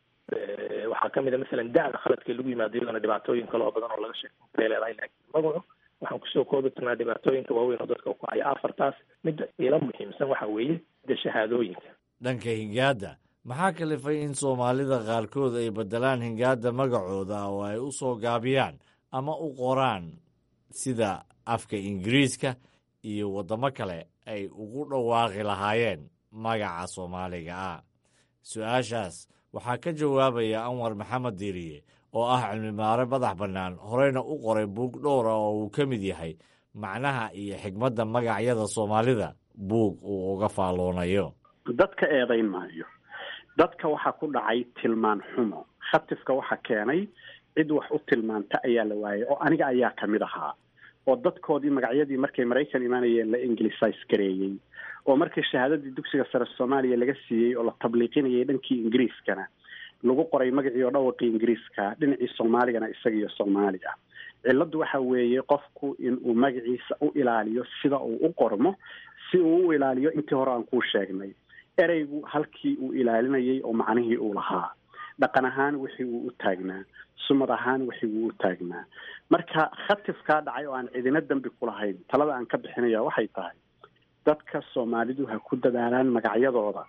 Speaker 21: waxaa kamid a masalan da-da khaladka ee lagu yimaado iyadana dhibaatooyin kale oo badan oo laga sheekeyn karay leedahay laakiin magacu waxaan kusoo koobi karnaa dhibaatooyinka waaweyn oo dadka ku haya afartaas midda ila muhiimsan waxa weeye de shahaadooyinka
Speaker 20: dhanka hingaadda maxaa kalifay in soomaalida qaarkood ay beddelaan hingaadda magacooda oo ay u soo gaabiyaan ama u qoraan sida afka ingiriiska iyo waddamo kale ay ugu dhawaaqi lahaayeen magaca soomaaliga ah su-aashaas waxaa ka jawaabaya anwar maxamed diiriye oo ah cilmimaare madax bannaan horeyna u qoray buug dhowra oo uu ka mid yahay macnaha iyo xigmadda magacyada soomaalida buug uu uga faalloonayo
Speaker 1: dadka eedayn maayo dadka waxaa ku dhacay tilmaan xumo khatifka waxa keenay cid wax u tilmaanta ayaa la waayay oo aniga ayaa kamid ahaa oo dadkoodii magacyadii markay maraykan imaanayeen la ingilisis gareeyey oo markii shahaadadii dugsiga sare soomaaliya laga siiyey oo la tabliiqinayay dhankii ingiriiskana lagu qoray magacii oo dhawaqii ingiriiska dhinacii soomaaligana isaga iyo soomaaliga cilladdu waxa weeye qofku inuu magaciisa u ilaaliyo sida uu u qormo si uu u ilaaliyo intii hore aan kuu sheegnay ereygu halkii uu ilaalinayay oo macnihii uu lahaa dhaqan ahaan wixii uu u taagnaa sumad ahaan wixii uu u taagnaa marka khatifkaa dhacay oo aan cidina dembi ku lahayn talada aan ka bixinaya waxay tahay dadka soomaalidu ha ku dadaalaan magacyadooda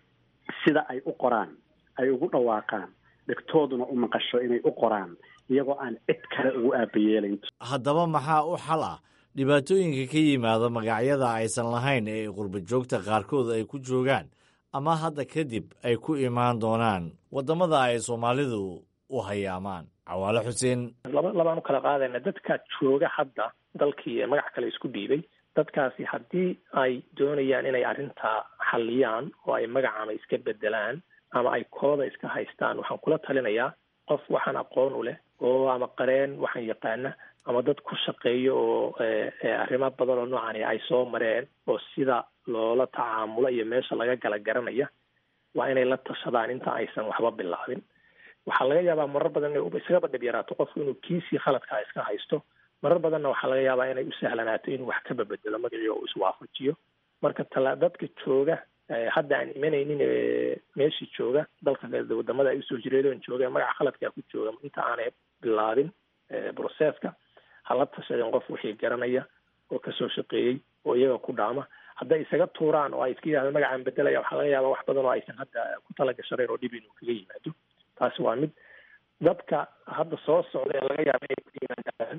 Speaker 1: sida ay u qoraan ay ugu dhawaaqaan dhegtooduna u maqasho inay u qoraan iyagoo aan cid kale ugu aabayeelayn
Speaker 20: haddaba maxaa u xal ah dhibaatooyinka ka yimaada magacyada aysan lahayn ee qurbajoogta qaarkood ay ku joogaan ama hadda kadib ay ku imaan doonaan waddamada ay soomaalidu u hayaamaan cawaale xuseen
Speaker 21: laba labaan u kala qaadayna dadka jooga hadda dalkii magac kale isku dhiibay dadkaasi haddii ay doonayaan inay arrintaa xalliyaan oo ay magacama iska bedelaan ama ay kooda iska haystaan waxaan kula talinayaa qof waxaan aqoon u leh oo ama qareen waxaan yaqaana ama dad ku shaqeeyo oo arrimo badan oo noocani ay soo mareen oo sida loola tacaamulo iyo meesha laga gala garanaya waa inay la tashadaan inta aysan waxba bilaabin waxaa laga yaabaa marar badan inay iskaba dhib yaraato qofku inuu kiisii khaladkaa iska haysto marar badanna waxaa laga yaabaa inay u sahlanaato inuu wax ka babedelo magacii oo iswaafajiyo marka tala dadka jooga hadda aan imanaynin meeshii jooga dalka wadamada ay usoo jireedoon jooga magaca khaladkaa ku jooga inta aanay bilaabin broseska hala tashadeen qof wixii garanaya oo kasoo shaqeeyey oo iyaga ku dhaama hadday isaga tuuraan oo ay iska yidhahdeen magacaan bedelaya waxaa laga yaabaa wax badan oo aysan hadda ku talagashaneen oo dhib inuu kaga yimaado taasi waa mid dadka hadda soo socda ee laga yaaba inay ku yimaadaan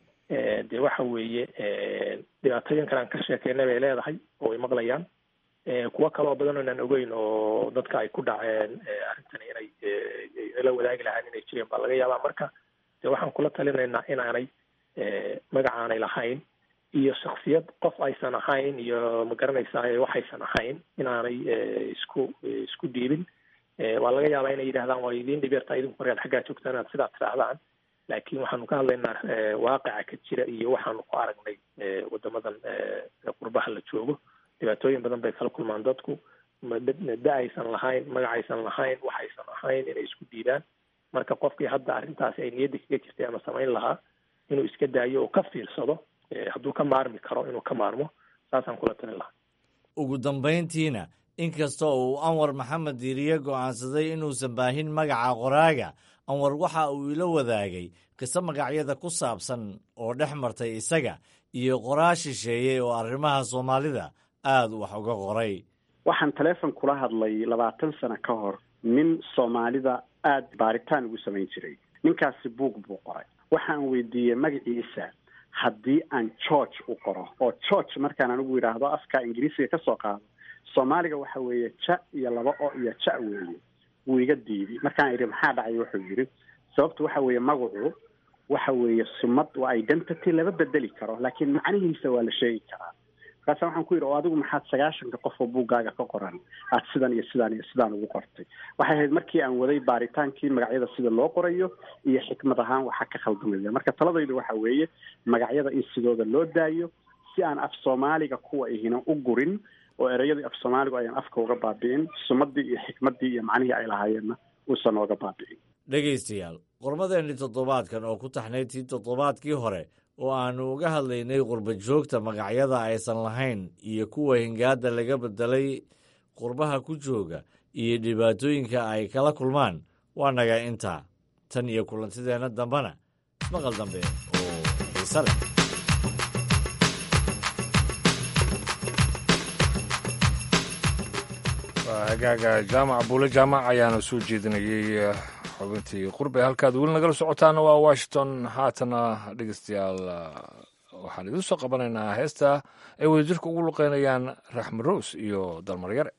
Speaker 21: dee waxa weeye dhibaatooyin kale aan ka sheekeynay bay leedahay oo way maqlayaan kuwo kale oo badan oo inaan ogeyn oo dadka ay ku dhaceen arrintani inay la wadaagi lahaan inay jireen baa laga yaabaa marka dee waxaan kula talinaynaa inaanay magacaanay lahayn iyo shaksiyad qof aysan ahayn iyo magaranaysaa waxaysan ahayn inaanay isku isku dhiibin waa laga yaabaa inay yidhahdaan waa idiin dhibeertaa idinku markaad xaggaa joogtaan inaad sidaa tirahdaan laakiin waxaanu ka hadlaynaa waaqica ka jira iyo waxaanu ku aragnay wadamadan qurbaha la joogo dhibaatooyin badan bay kala kulmaan dadku da aysan lahayn magacaysan lahayn waxaysan ahayn inay isku dhiibaan marka qofkii hadda arrintaasi ay niyadda kaga jirtay ama samayn lahaa inuu iska daayo oo ka fiirsado hadduu ka maarmi karo inuu ka maarmo saasaan kula talin lahaa
Speaker 20: ugu dambayntiina inkasta uu anwar maxamed diiriye go'aansaday inuusan baahin magaca qoraaga anwar waxa uu ila wadaagay qiso magacyada ku saabsan oo dhex martay isaga iyo qoraa shisheeyey oo arrimaha soomaalida aada wax uga qoray
Speaker 1: waxaan taleefon kula hadlay labaatan sano ka hor nin soomaalida aada baaritaan ugu samayn jiray ninkaasi buug buu qoray waxaan weydiiyey magaciisa haddii aan george u qoro oo george markaan anigu yidhaahdo afka ingiriisiga ka soo qaado soomaaliga waxa weeye ja iyo laba o iyo ja weeye wuu iga diiday markaan idhi maxaa dhacay wuxuu yidhi sababtu waxa weeye magacu waxa weeye sumad waa identity lama bedeli karo laakiin macnihiisa waa la sheegi karaa markaasa waxaan ku yidhi oo adigu maxaad sagaashanka qof oo buuggaaga ka qoran aad sidan iyo sidaan iyo sidaan ugu qortay waxay ahayd markii aan waday baaritaankii magacyada sida loo qorayo iyo xikmad ahaan waxaa ka khaldamaya marka taladaydu waxa weeye magacyada in sidooda loo daayo si aan af soomaaliga kuwa ihina u gurin oo ereyadii af soomaaligu ayaan afka uga baabi'in sumadii iyo xikmaddii iyo macnihii ay lahaayeenna uusan ooga baabi'in
Speaker 20: dhegaystayaal qormadeenni toddobaadkan oo ku taxnayd tii toddobaadkii hore oo aannu uga hadlaynay qurba joogta magacyada aysan lahayn iyo kuwa hingaadda laga beddelay qurbaha ku jooga iyo dhibaatooyinka ay kala kulmaan waa naga intaa tan iyo kulantideenna dambena ismaqal dambe oo xiise leh
Speaker 2: waa hagaaga jaamac buule jaamac ayaana soo jeedinayey xubintii qurbe halkaad weli nagala socotaana waa washington haatana dhegeystayaal waxaan idin soo qabanaynaa heesta ay wadajirka ugu luqeynayaan raxmed rows iyo dalmaryare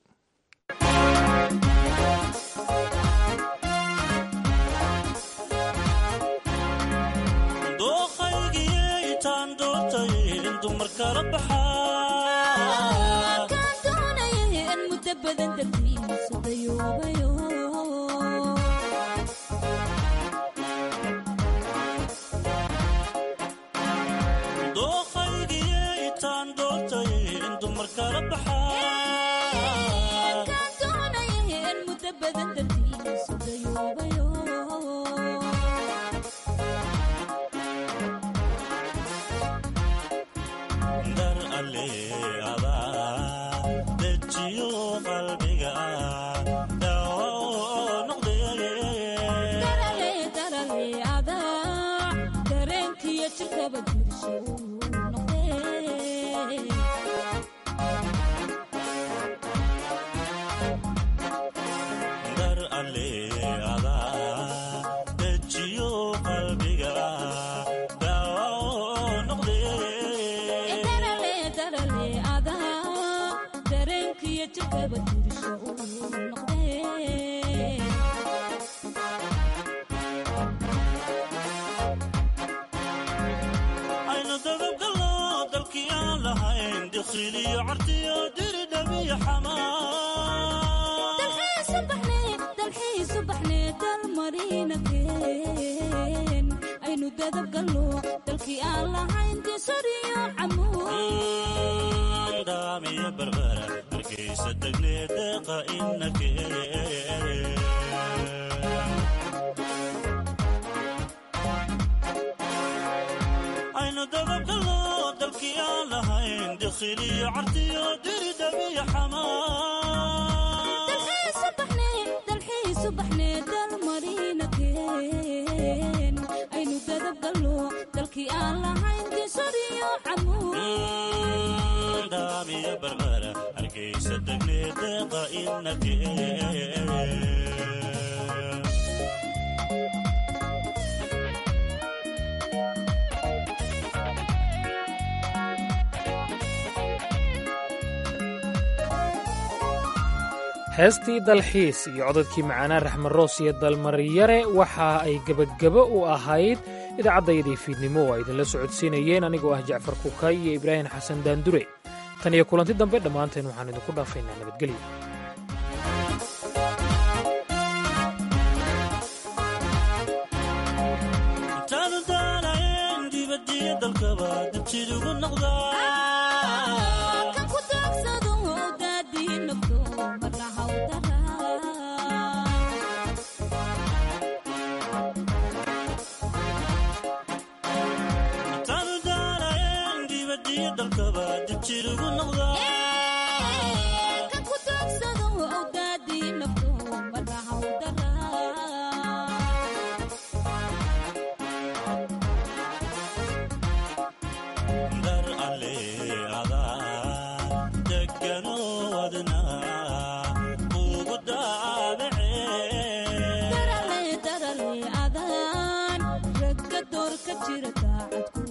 Speaker 3: heestii dalxiis iyo codadkii macaanaa raxmed roos iyo dalmaryare waxa ay gebagebo u ahayd idaacaddayadii fiidnimo oo ay idinla socodsiinayeen anigoo ah jacfar kukay iyo ibraahim xasan daandure tan iyo kulanti dambe dhammaanteen waxaan idinku dhaafaynaa nabadgelyo
Speaker 9: dar alle ada deg jira daacad ku